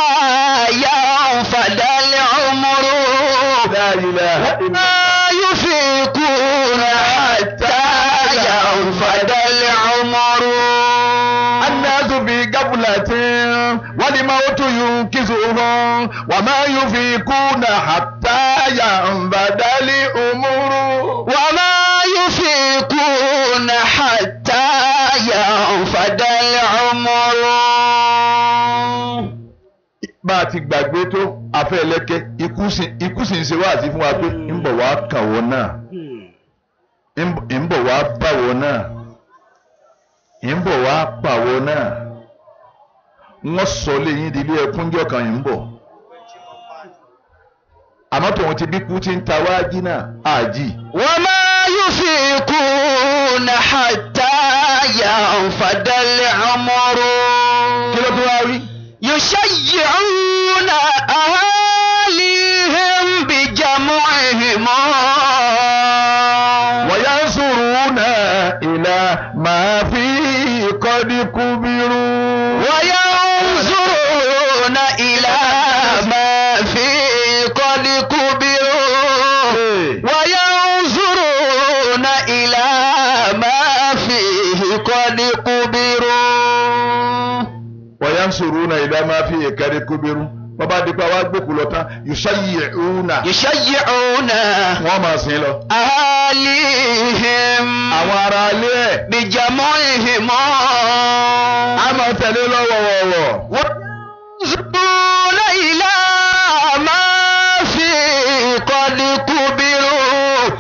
ينفد العمر La ilaha illa وما يفيقون حتى ينفد العمر الناس في قبلة والموت ينكسهم وما يفيقون حتى ينبد الأمور وما يفيقون حتى ينفد العمر bá a ti gbàgbé tó afẹ́lẹ́kẹ́ ikú sì ikú sì ń ṣe wáàsí fún wa pé ń bọ̀ wá kàn wọ́n náà ń bọ̀- ń bọ̀ wá bá wọ́n náà ń bọ̀ wá pa wọ́n náà wọ́n sọ léyìn di ilé ẹkúnjọ́ kan ń bọ̀ àmọ́ tòun ti bí kú ti ń ta wájí náà àjì. وما يفيقون حتى ينفد العمر kí ló tún wá rí. يشيعون أهاليهم yansuruna ila ma fi ìkẹrẹ kúbirú bàbá dípẹ́ wá gbòkú lọ tán yusayyi'una يشيعون wọ́n máa sìn lọ. أهاليهم àwọn ará ilé ẹ̀ بجمعهم á máa tẹ̀lé lọ́wọ́wọ́wọ́. وينظرون إلى ما في قد كبروا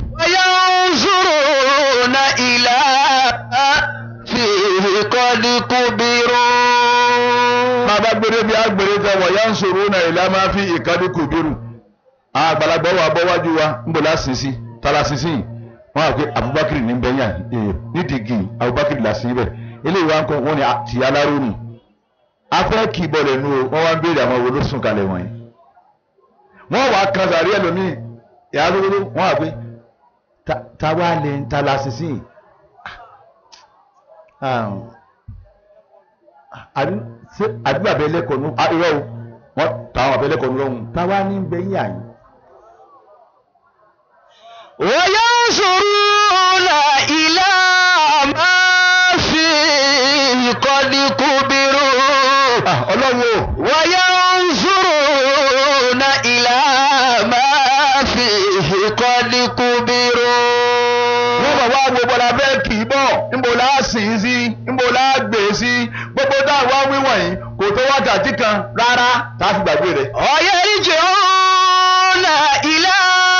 وينظرون إلى ما فيه قد كبروا bàbá gbére bí agbèrè tẹ wọ̀ yansuruna ila ma fi ìkẹrẹ kúbirú. àwọn àgbàlagbà wà bọ́ wájú wa ń bò lásìn sí tala sísìn yìí wọ́n á pé Abubakar ní bẹ́yà nídìgì Abubakar làsìn bẹ́ẹ̀ eléyìí wá ń kọ́ wọ́n ní ti alárònù afẹ́ kì í bọ̀lẹ̀ nu o wọ́n wá ń béèrè àwọn wo ló sùn kalẹ̀ wọ̀nyí. wọ́n wàá kan sàrí ẹlòmíì ìyá lówó wọ́n wà pé ta- ta wá lè ń ta la sísìn yìí. àdúrà bẹ́ẹ̀ lẹ́kọ̀ọ́ nù irọ́ o wọ́n tàwọn àbẹ́ lẹ́kọ̀ọ́ nù lọ́hùn ta wá ní bẹ́yìn àyìn. وينظرون إلى ما فيه قد كبروا ọlọ́run o. وينظرون إلى ما فيه قد كبروا wọ́n bọ̀ wá gbogbo la fẹ́ kì í bọ̀ níbo la sìn ín sí níbo la gbé e sí gbogbo táwa wíwọ̀n yìí kò tó wákàtí kan rárá tá a fi gbàgbé rẹ̀. ويرجعون إلى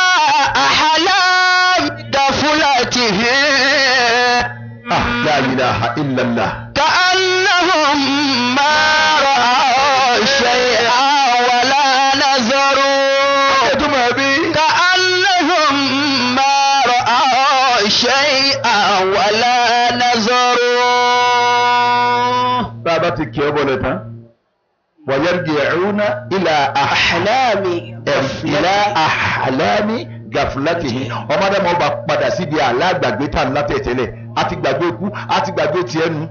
أحلام طفولتهم ah la ilaha illallah. كأنهم ما رأوا شيئا ولا نظروا ètùmọ̀ ẹbí. كأنهم ما رأوا شيئا ولا نظروا bá a bá ti kí ọ bọ̀lẹ̀ tán. wayarji'una ila أحلام ila ahlami gaflatihi ọmọdé máa bá padà síbi alágbàgbé tá ńlá tẹ̀tẹ̀lẹ̀ a ti gbàgbé ikú a ti gbàgbé tiẹ̀ nu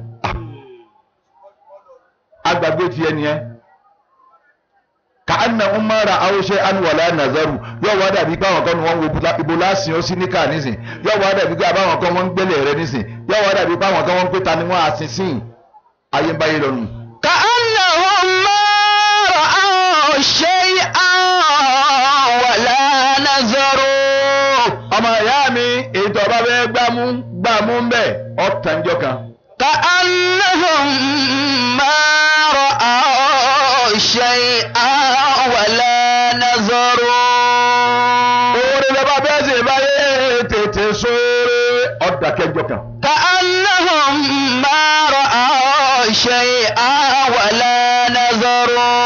a gbàgbé tiẹ̀ nìyẹn ka anna umara awuṣe anuwala nazaru yóò wá dàbí pé àwọn kan ni wọ́n wo ibo láàsìn ó sí níkà nísìn yóò wá dàbí pé àbáwọn kan wọ́n ń gbélé rẹ nísìn yóò wá dàbí pé àwọn kan wọ́n ń pè ta ni wọ́n á sin sín ayé ń báyé lọ́nu. كأنهم ما رأوا شيئا ولا نظروا ọmọ ìyá mi èyí tó bá fẹ́ gbámú gbámú ń bẹ̀ ọ̀tànjọ́ kan. كأنهم ما رأوا شيئا ولا نظروا oore lọ́ba bẹ́ẹ̀ sì báyé tètè sóore ọ̀dàkẹ́jọ́ kan. كأنهم ما رأوا شيئا ولا نظروا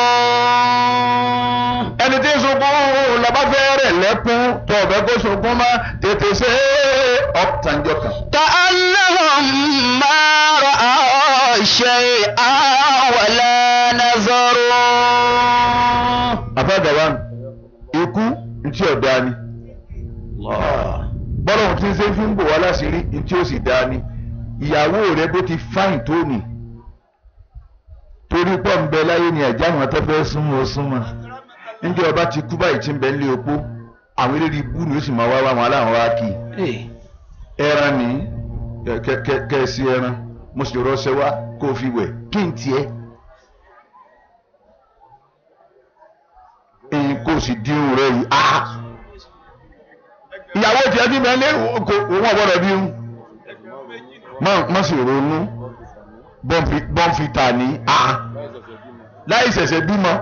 ẹni tí ń sunkún lọ́ba fẹ́ rẹ̀ lẹ́kún tó ọ̀bẹ kó sunkún má tètè ṣe ọ̀tànjọ́ kan. كأنهم ما رأوا شيئا ولا نظروا àfàgàwá ikú ntí ọ̀dà ni bọ́lá òun ti ń ṣe fi ń bò wá láṣìírí ntí ó sì dá ni ìyàwó rẹ bó ti fáìn tó nì torí pọ̀ ń bẹ láyé ni ẹ̀já àwọn tó fẹ́ súnmọ́ ó súnmọ́ níjẹ́ ọba ti kú báyìí tí ń bẹ nílé opó àwọn eléré ibú ni ó sì máa wá wá wọn aláwọn wá kì í ẹran ní kẹsí ẹran mo sì rọṣẹ wá kó o fi wẹ̀ kí n tiẹ̀ èyí kó o sì dín irun rẹ yìí ah ìyàwó tiẹ̀ ti bẹ́ẹ̀ lé kò òun ọ̀gbọ́dọ̀ bí un má sì ronú bọ́ǹfìtà ní ah láì ṣẹ̀ṣẹ̀ bímọ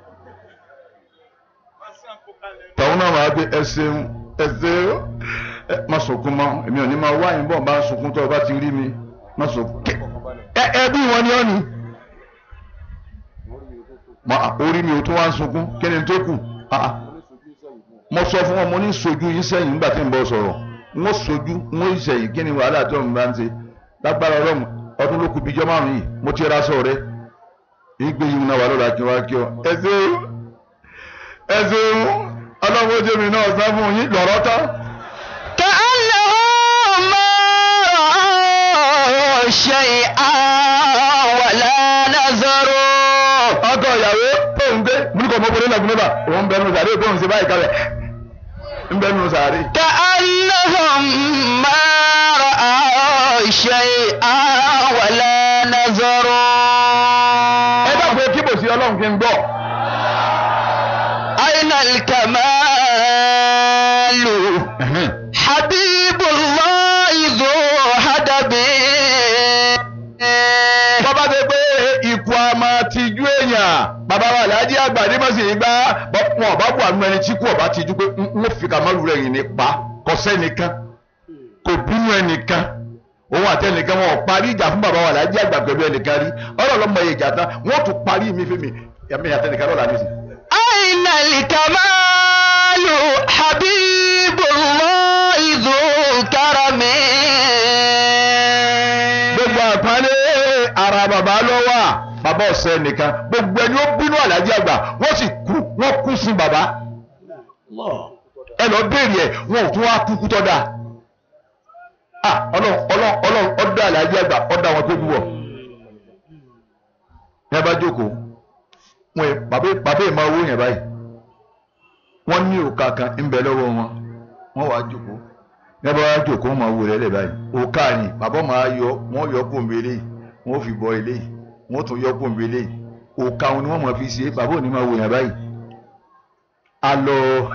tàwọn náà máa gbé ẹsẹ̀ ẹsẹ̀ ẹ má sunkún mọ́ èmi ò ní máa wáyé bọ́ọ̀ bá ń sunkún tó o bá ti rí mi má sunkún kẹ ẹ ẹ bí wọn ni ọ ni ma orí mi ò tún wá ń sunkún kí ni tó kù ah ah mo sọ fún wọn mo ní sojú yín sẹ́yìn nígbà tí n bọ sọ̀rọ̀ n ó sojú n ó sẹ́yìn kí ni wàhálà tó ń bá ń ṣe lágbára Ọlọ́run ọdún ló kù bíjọ́ márùn yìí mo ti ra sọ rẹ ìgbé yìí náà wà lọ́la kí wá kí ọ ẹ ṣeun ẹ ṣeun Ọlọ́run ó jẹ́mi náà sá fún yín lọ́rọ́ tán. كأنهم ما رأوا شيئا ولا نظروا ọkọ ìyàwó tó ń gbé múlùkọ ọmọkùnrin lẹkùn mẹfà òun bẹnu sàárè tó ń ṣe báyìí kalẹ̀ ń bẹnu sàárè. كأنهم ما رأوا شيئا ولا نظروا ẹ ọlọ́run kí n gbọ́. أين الكمال حبيب الله ذو هدب bọ́bá ṣe pé ikú a máa tijú èèyàn bàbá wa Alhaji àgbà ní mọ̀sí ìgbà wọn ọba bù àánú ẹni tí kú ọba tijú pé n ó fi kàmọ́lù rẹ̀ yìí ní pa kò sẹ́nìkan kò bínú ẹnìkan òun àtẹnìkan wọn ò parí ìjà fún bàbá wa Alhaji àgbà pẹ̀lú ẹnìkan rí ọlọ́ọ̀lọ́mọ ìjà tán wọn ò tún parí mi fún mi ẹ̀mí àtẹnìkan lọ́la mi sí. أين الكمال حبيب الله ذو كرم gbogbo àpálẹ́ ara bàbá ló wà bàbá ọ̀sẹ̀ nìkan gbogbo ẹni ó bínú Alhaji àgbà wọ́n sì kú wọ́n kú sí bàbá ẹ lọ béèrè ẹ wọn ò tún wá kúkú tọ́ da ah ọlọ́run ọlọ́run ọlọ́run ọdọ Alhaji àgbà ọdọ àwọn tó kú wọ̀ ní ẹ bá jókòó wọn ẹ bàbá bàbá ẹ máa wó yẹn báyìí wọ́n ní òkà kan ń bẹ lọ́wọ́ wọn wọ́n wàá jókòó ní ẹ bá wá jókòó wọn máa wò lẹ́lẹ̀ báyìí òkà ni bàbá máa yọ wọ́n yọ kóńbé eléyìí wọ́n fi bọ eléyìí wọ́n tún yọ kóńbé eléyìí òkà wọn ni wọ́n máa fi ṣe bàbá ò ní máa wò yẹn báyìí alọ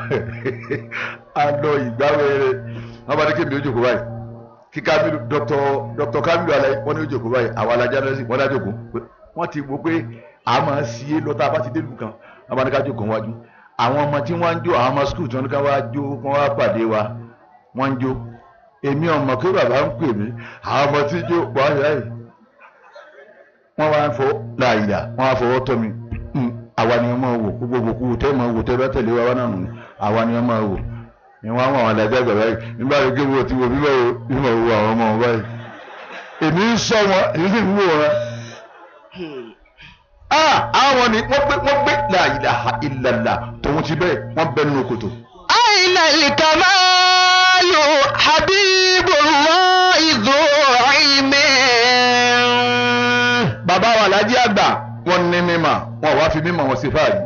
alọ ìgbàwẹrẹ wọn bá ní kébìlì ojókòó báyìí kí Kamilu dr dr Kamilu alaye wọn ní ojókòó báyìí àwọn alájà náà sì wọn dá jókòó wọn ti gbọ́ pé a máa sí é lọ́tà bá ti dé lù kan wọn bá ní ká jókòó wájú àwọn ọmọ tí wọ́n ń jó àwọn ọmọ skul tí wọ́n ní ká wá jó kí wọ́n wá pàdé wa wọ́n ń jó èmi ọmọ pé bàbá ń pè mí àwọn ọmọ tí jó wọ́n yá yìí wọ́n wá ń fọ láàyè wọ́n wá fọwọ́ tọ́ mi àwa ni wọ́n máa wò gbogbo òkú tẹ́ máa wò tẹ́ bá tẹ̀lé wa wá náà nù àwa ni wọ́n máa wò ni wọ́n á wọ àwọn alájà gbà báyìí nígbà tó gé wo ti wo bíbá wo bíbá wo àwọn ọmọ wọn báyìí èmi ń sọ wọn èmi sì ń wò wọn. àwọn ni wọ́n gbé wọ́n gbé la ilaha illallah tòun ti bẹ́ẹ̀ wọ́n bẹ nínú kòtò. أين الكمال حبيب الله ذو علم bàbá wa Alhaji àgbà wọ́n ní mímọ̀ wọn wá fi mímọ̀ wọn sí fáàrí.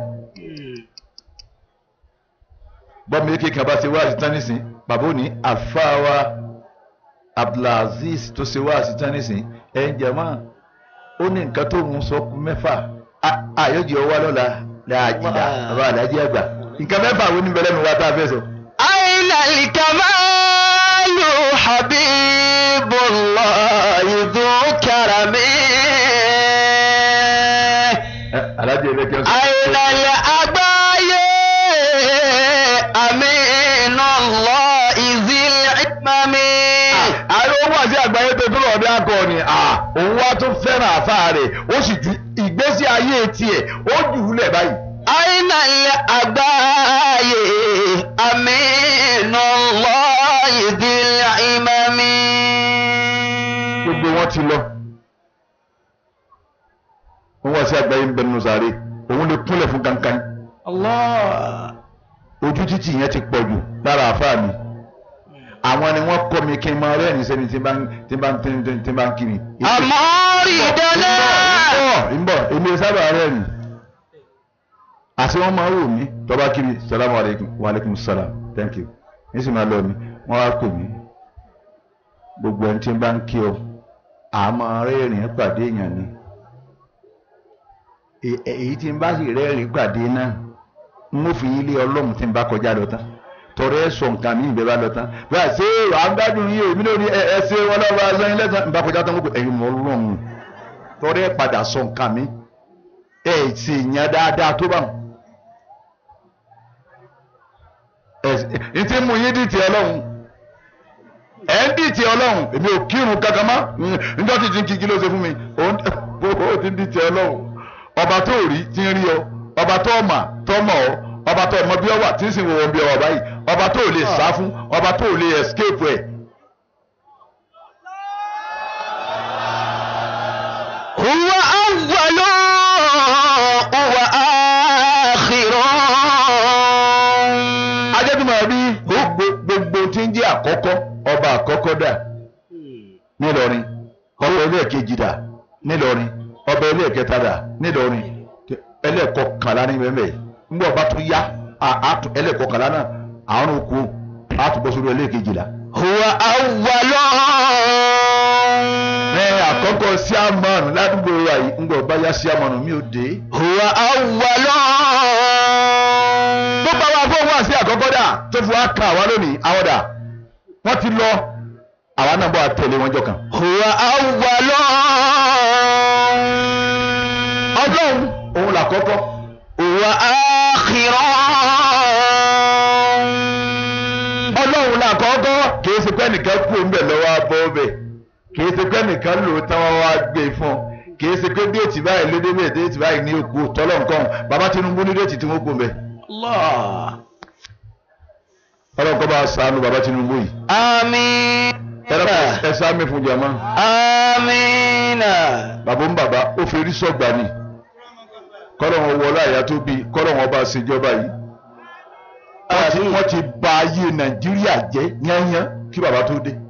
bọ́mí yékè kan bá ṣe wá àṣetán nísìn bàbá òní àfáàwá Abdulaziz tó ṣe wá àṣetán nísìn ẹ̀ ń jẹ̀mọ́ ó ní nǹkan tó ń sọ kú mẹ́fà àyọ̀jì ọwọ́ lọ́la láàjìlá bàbá Alhaji àgbà nǹkan mẹ́fà wo ní bẹ̀rẹ̀ mi wá tá a fẹ́ sọ. أين الكمال حبيب الله ذو كرم Alhaji ẹlẹ́kẹ́ sọ. أين الأبايا أمين الله ذي العمم ààrẹ owó àti àgbáyé tó tó lọ́ọ̀dẹ́ akọni òun wá tún fẹ́ràn àfáà rẹ̀ ó sì ju ìgbésí ayé tiẹ̀ ó jù ú lẹ̀ báyìí. أين الأبايا أمين الله ذي العمم gbogbo wọn ti lọ òun wá sí àgbáyé ń bẹnu sáré òun lè kúnlẹ̀ fún kankan الله ojú títì yẹn ti pọ̀ jù lára àfáà mi àwọn ni wọ́n kọ́ mi kí n máa rẹ́rìn sẹ́ni tí bá ń tí bá ń tí ń tí bá ń kiri. أماردنا ń bọ̀ èmi sábà rẹ́rìn àti wọ́n máa wò mí tọ́ba kiri salamu aleykum wa aleykum salam thank you ní sì máa lọ mi wọ́n wá pè mí gbogbo ẹni tí ń bá ń kí ọ àmọ́ rẹ́rìn pàdé èèyàn ni È- èyí tí ń bá sì rẹ́rìn pàdé náà n ó fi yín lé ọlọ́run tí ń bá kọjá lọ tán tọrọ ẹ sọ nǹkan mi ìbẹ́ bá lọ tán bẹ́ẹ̀ ṣé à ń gbádùn yín èmi lórí ẹ ẹ ṣe wọn lọ́wọ́ aṣọ yín lẹ́sàn ń bá kọjá tán gbogbo ẹ̀yin mọ́ ọlọ́run tọrọ ẹ padà sọ nǹkan mi ẹ sì yàn dáadáa tó bá wọn. ẹ ẹ ti mú yín dìtì ọlọ́run ẹ ń dìtì ọlọ́run èmi ò kírun kankan mọ́ níjọ́ tí ti ń kíkí ló ṣe fún mi òun ó ti ń dìtì ọlọ́run ọba tó rí ti ń rí ọ ọba tó mà tó mọ̀ ọ ọba tó mọ bí ọ wà tí ń sìn wọ̀ bí ọ wà báyìí ọba tó lè sá fún ọba tó lè escape ẹ̀. هو أول وآخر ajẹ́tùmọ̀ bí gbogbo gbogbo tí ń jẹ́ àkọ́kọ́ ọba àkọ́kọ́ dà nílọrin ọba ẹlẹ́ẹ̀kejì dà nílọrin ọba ẹlẹ́ẹ̀kẹta dà nílọrin ẹlẹ́ẹ̀kọkànlá ní mẹ́mẹ́ ńgbọ́ ọba tún yá à- àtú ẹlẹ́ẹ̀kọkànlá náà àrùn òkú àtúbọ̀ sórí ẹlẹ́ẹ̀kejìlá. هو أول ní àkọ́kọ́ síámánù ládùúgbò wa yìí ń gbọ́ bá yá síámánù mi ò dé. هو أول gbogbo àwọn afọ́wọ́ àti àkọ́kọ́ dà tó fi wá kan àwa lónìí àwọn dà wọ́n ti lọ àwa náà bọ́ àtẹ̀lé wọn jọ kan. هو أول ọlọ́run òun làkọ́kọ́ هو آخر ọlọ́run làkọ́kọ́ kìí ṣe pé nìkan kú ńbẹ̀ lọ́wọ́ abọ́ ọbẹ̀ kìí ṣe pé nìkan lò ó táwọn wá gbé e fún un kìí ṣe pé déètì báyìí lédè bẹ́ẹ̀ déètì báyìí ní òkú tọ́lọ̀ nǹkan bàbá Tinubu ní déètì tí wọ́n kú ńbẹ̀ الله ọlọ́run kọ́ bá ṣàánú bàbá Tinubu yìí آمين ẹ sáàmì fún jama آمين bàbá ń bàbá ó fi rí sọ̀gbà ni kọ́lọ̀ wọn wọlé àyà tó bí kọ́lọ̀ wọn bá ṣèjọba yìí wọ́n ti- wọ́n ti bà ayé Nàìjíríà jẹ́ yányán kí bàbá tó dé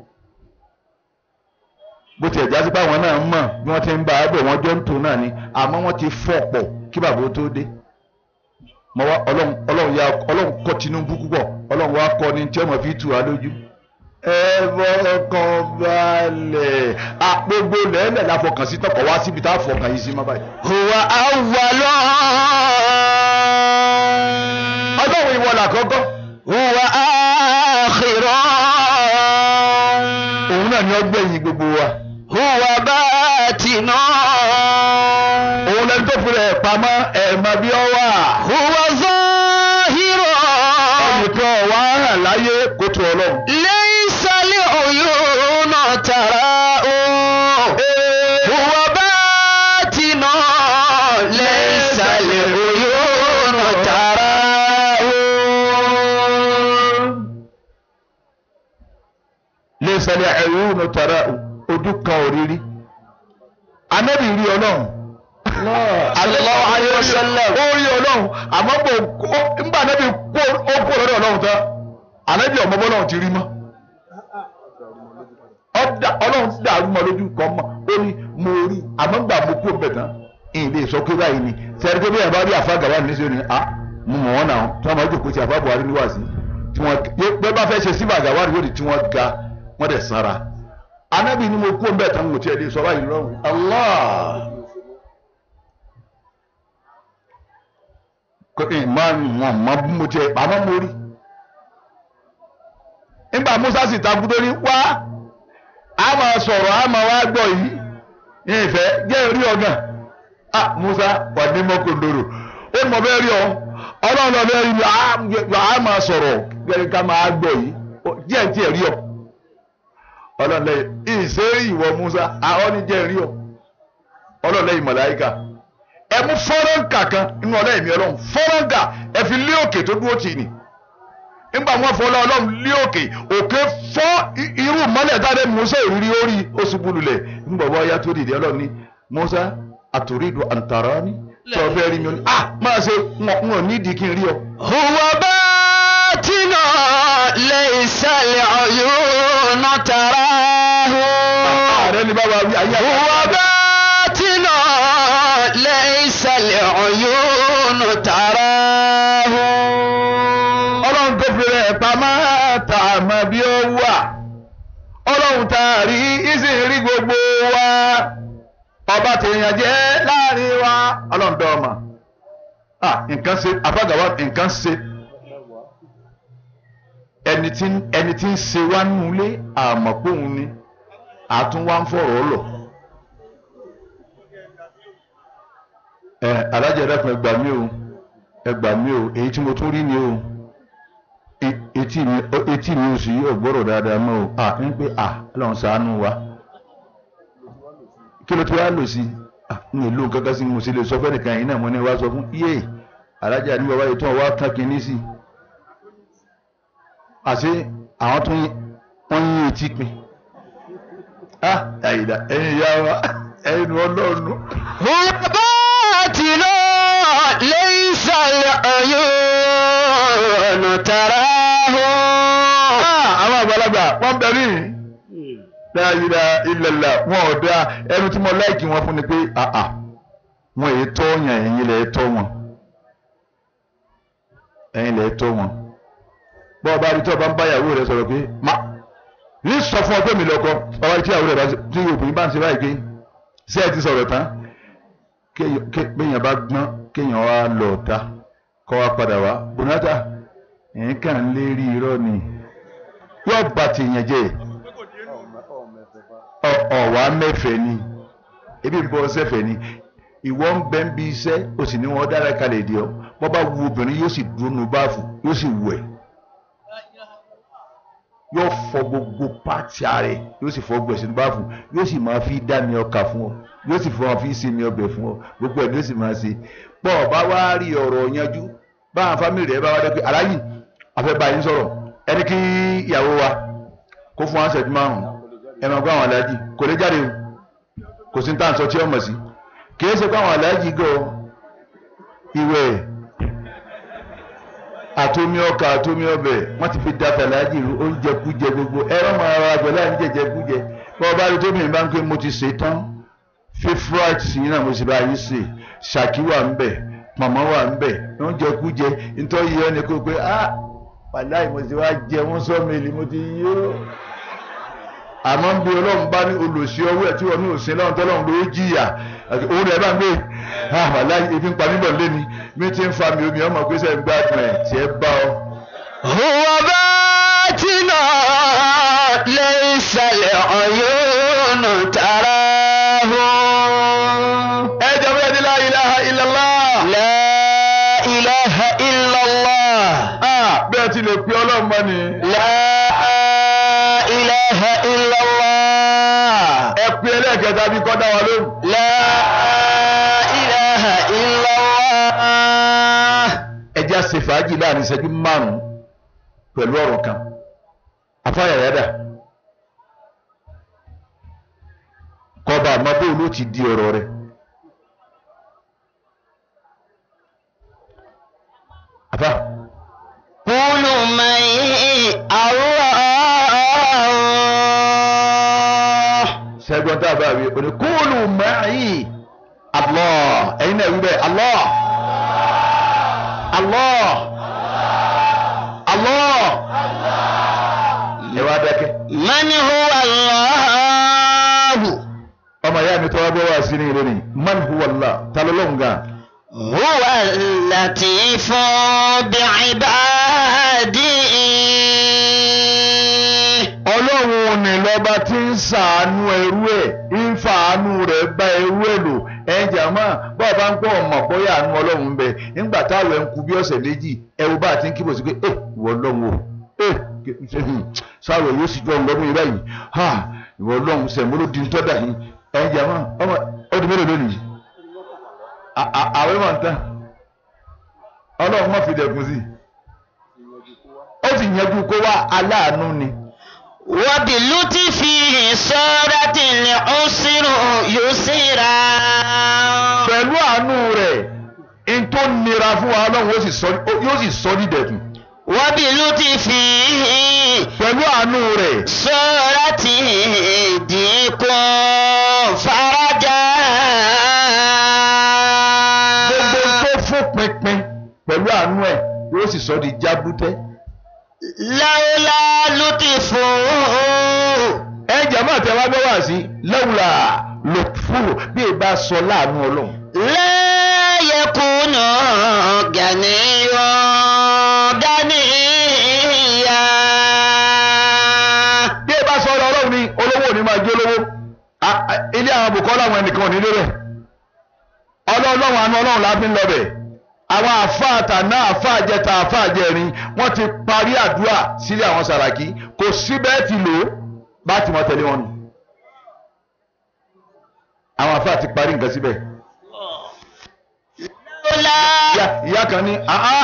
bó tiẹ̀ jásí báwọn náà mọ̀ bí wọ́n ti ń bá a bọ̀ wọ́n jọ ń tò náà ni àmọ́ wọ́n ti fọ́ pọ̀ kí bàbá tó dé mọ wá ọlọ́run ọlọ́run ya ọlọ́run kọ́ Tinubu púpọ̀ ọlọ́run wá kọ́ ni tí ọmọ fi tù wá lójú ẹ fọkàn balẹ̀ àpògbò lẹ́lẹ̀ la fọkàn sí tọkọ̀ wá síbi tá a fọkàn yìí sí má báyìí. هو أول ọlọ́run ìwọ làkọ́kọ́ هو آخر òun náà ni ọgbẹ́yìn gbogbo wa هو باطن òun lẹni tó fi rẹ̀ pamọ́ ẹ̀ẹ̀mọ bí ọ wà هو ظاهر ẹnìkan wà hàn láyé kó tó ọlọ́run. ليس العيون تراه هو باطن ليس العيون تراه lè sẹlẹ̀ ẹ̀rú ní tọ̀rọ̀ ojú kan òrírí anábì rí ọlọ́run Sallallahu alaihi wasallam. ó rí ọlọ́run àmọ́ bò ó nígbà anábì kó ó kó lọ́dọ̀ ọlọ́run tán anábì ọmọ bọ́lọ́run ti rí mọ́ Ọ̀dà- ọlọ́run dàrú mọ́ lójú kan mọ́ ó ní mo rí àmọ́ gbà mo kú bẹ̀ tán ìlé sọ pé báyìí ni sẹ́ni pé bí ẹ̀ bá rí àfa gàwá ní sẹ́ni à mo mọ̀ wọ́n náà tí wọ́n máa jókòó ti àfa Buhari níwáàsí tí wọ́n pé bá fẹ́ ṣe síbà gàwá ní lórí tí wọ́n ga wọ́n dẹ̀ sanra anábì ni mo kú bẹ̀ tán mo tiẹ̀ lè sọ báyìí lọ́rùn Allah kò ní máa ń wọ̀n mọ́ bí mo tiẹ̀ àmọ́ mo rí nígbà Musa sì takú tó ní wá a máa sọ̀rọ̀ a máa wá gbọ́ yìí ní ìfẹ́ jẹ́ orí ọ̀gàn ah Musa wà ní mọ́kòndòrò ó mọ̀ bẹ́ẹ̀ rí ọ ọlọ́run lọ bẹ́ẹ̀ rí mi a máa sọ̀rọ̀ gẹ́gẹ́ ká máa gbọ́ yìí Ó- jẹ́ tí ẹ̀ rí ọ ọlọ́run lẹ́yìn ìṣe ìwọ Musa àwọn ní jẹ́ rí ọ ọlọ́run lẹ́yìn màláíkà ẹ mú fọ́rọ́ǹkà kan nínú ọlọ́run mi ọlọ́run fọ́rọ́ǹkà ẹ fi lé òkè tó dúró tì ní nígbà wọn fọ ọlọ́run lé òkè òkè fọ́ i- irú mọ́lẹ̀ dáadé Musa ìrírí orí oṣù bululẹ̀ nígbà wọn ya tó dìde ọlọ́run ní Musa àtòrídùn àǹtàrání tí wọ́n fẹ́ rí mi ó ní ah máa ṣe wọn ò nídìí kí n rí ọ. huwa باطن ليس العيون تراه ààrẹ ni bàbá wí ayé هو باطن ليس العيون تراه ọlọ́run tó fi rẹ̀ pamọ́ tá a mọ̀ bí ó wà ọlọ́run tá a rí ìsìn rí gbogbo wa ọba tèèyàn jẹ́ láàrin wa ọlọ́run dọ́ ọmọ ah nǹkan ṣe àfàgàwà nǹkan ṣe ẹni tí ẹni tí ń ṣe wá nulé àmọ́ póun ni àtún wá ń fọ̀rọ̀ lọ. ẹ alájà ẹ̀dá kan ẹgbàá mi o ẹgbàá mi o èyí tí mo tún rí ni o E- etí mi etí mi ò sì yí ọgbọ́rọ̀ dáadáa mọ́ o à ń pè à lọ́n ṣàánú wa kí ló ti wá lò sí à ń lò kankan sí mo sì lè sọ fẹ́ nìkan yìí náà mo ní wá sọ fún yé alájà ní bàbá yìí tó wá tán kínní sí i àṣé àwọn tó ń- wọ́n yín etí pin ah àyìnlá ẹ̀yin ìyá wa ẹ̀yin ọlọ́run هو باطن ليس العيون تراه ah àwọn àgbàlagbà wọ́n bẹ rí dáyìlá ilẹ̀lá wọn ò dá ẹnu tí mo láìkì wọn fún ni pé àà wọn èyí tọ́ yàn ẹ̀yin lẹ̀ tọ́ wọn ẹ̀yin lẹ̀ tọ́ wọn bọ́ọ̀ bá rí tí ọba ń bá ìyàwó rẹ sọ̀rọ̀ pé má ní sọ fún ọ pé mi lọ́kọ ọba tí ìyàwó rẹ bá ṣe- tí obìnrin bá ń ṣe báyìí pé ṣé ẹ ti sọ̀rọ̀ tán kéèyàn bá gbọ́n kéèyàn wá lọ ta kọ́ wá padà wá bùnátà ẹ̀yìn kàn ń lérí irọ́ ni yóò bá tèèyàn jẹ́ ọ̀wá mẹ́fẹ̀ẹ́ ni ebi ń bọ́ sẹ́fẹ̀ẹ́ ni ìwọ ń bẹ́ ń bi iṣẹ́ o sì ní wọn dára kalẹ̀ di ọ bọ́ bá wu obìnrin yóò sì dúró nu báàfù yóò sì wù ẹ́ yóò fọ gbogbo pàtì ààrẹ yóò sì fọ gbogbo ẹ̀sìn báàfù yóò sì máa fi dá mi ọkà fún ọ yóò sì fọ fi ṣe mi ọbẹ̀ fún ọ gbogbo ẹ̀ ló sì máa ṣe pọ̀ bá wá rí ọ̀rọ̀ yanjú báwọn fámìlì rẹ̀ bá wá dé pé aláyì afẹ́bá yín sọ̀rọ̀ ẹni kí ìyàwó wa kó fún wa ṣẹ́jú márùn-ún ẹ máa gbọ́ àwọn aláàjì kò lè jáde o kò sí ní tàǹsọ tí ó mọ̀ sí kìí ṣe pé àwọn aláàjì gọ ìwẹ̀ àtomi ọkà àtomi ọbẹ̀ wọ́n ti fi dáta aláàjì rú oúnjẹ kújẹ gbogbo ẹ̀rọ máa ra àgbẹ̀ láì ní jẹjẹ kújẹ bí wọ́n bá rí tóbi ìbá ń pé mo ti ṣe tán fífúráìtì sí náà mo sì bá yín ṣe ṣàkí wà ń bẹ̀ màmá wà ń bẹ̀ oúnjẹ kújẹ nítorí yẹn ni kó pé ah wàláì mo ti wá jẹ wọ́n sọ́ọ̀mẹ́lì mo ti yó àmọ́ bí ọlọ́run bá ní olùsí ọwọ́ ẹ̀ tí wọ́n ní òsín lọ́run tọ́lọ́run ló jìyà òun rẹ̀ bá ń gbé àmàlà ebi ń pa níbọ̀ lẹ́ni mi ti ń fa mi omi ọmọ pé sẹ́ ń gbádùn ẹ̀ tí ẹ bá ọ. huwa batina laysa al-uyunu tarahu. ẹ jẹ́ bẹ́ẹ̀ ni la ilaha illallah. la ilaha illallah. bẹ́ẹ̀ ti lè pe ọlọ́run mọ́ ni. la ilaha illallah. ẹ pe ẹlẹ́ẹ̀kẹta bí kọ́ dá wa lóhùn. la ilaha illallah. ẹ jẹ́ àṣẹ fàájì láàrin ìṣẹ́jú márùn-ún pẹ̀lú ọ̀rọ̀ kan afáyàyàdà kọba àmọ́ bóun ló ti di ọ̀rọ̀ rẹ̀ afa kúlù mẹ́yìn Allah. sẹ́gbọ́n tá a bá wí o ní kúlù mẹ́rin Allah ẹ̀yin náà wí bẹ́ẹ̀ Allah Allah Allah ẹ wá dákẹ́ man huwa Allahu. ọmọ ìyá mi tọ́wọ́ bọ́ wá sí ní ìlú ni man huwa Allah talọ́lọ́hùn gan huwa al-latifu bi'ibadihi. ọlọ́run ni lọ́ba tí ń ṣàánú ẹrú ẹ̀ ń fàánú rẹ̀ bá ẹrú ẹ̀ lò ẹ̀jẹ̀ àmọ́ bọ́ọ̀ bá ń pọ̀ ọmọ bóyá àánú ọlọ́run ń bẹ nígbà táwọn ẹ̀ ń kú bí ọ̀sẹ̀ méjì ẹ̀rù bá ti ń kíbò sí pé ẹ̀ ìwọ ọlọ́run o ẹ̀ sáwọ̀ yóò sì jọ ọlọ́run yìí báyìí ha ìwọ ọlọ́run sẹ̀mú ló di tọ́da yìí ẹ̀jẹ̀ àmọ́ ọmọ ọdún mélòó lónìí àwẹ̀ máa ń tán ọlọ́run má fi dẹ̀kun sí ó sì yanjú kó wá aláàánú ni وبلطفه صارت العسر يسرا pẹ̀lú àánú rẹ̀ n tó nira fún wa ọlọ́run yóò sì sọ yóò sì sọ ní dẹ̀kun وبلطفه pẹ̀lú àánú rẹ̀ صارت ضيق فرجا gbogbo tó fún pinpin pẹ̀lú àánú ẹ̀ yóò sì sọ di jábútẹ́. لولا لطفه ẹ jàmbá tẹ wá gbọ́ wá sí lẹ́wùlà lòfúrò bí ẹ bá sọ láàánú ọlọ́run. لا يكون غنيا غنيا bí ẹ bá sọ ọ̀rọ̀ ọlọ́run ni olówó ò ní máa jẹ́ olówó A- a- ilé àwọn bùkọ́ làwọn ẹnìkan ò ní débẹ̀ ọlọ́run àánú ọlọ́run la fi ń lọ bẹ̀ àwọn àfáàtà náà àfáàjẹta àfáàjẹrin wọ́n ti parí àdúrà sílé àwọn sàràkí kò síbẹ̀ ti lò ó bá ti mọ tẹ̀lé wọn nù àwọn àfáà ti parí nǹkan síbẹ̀ لولا ìyá ìyá kan ní àá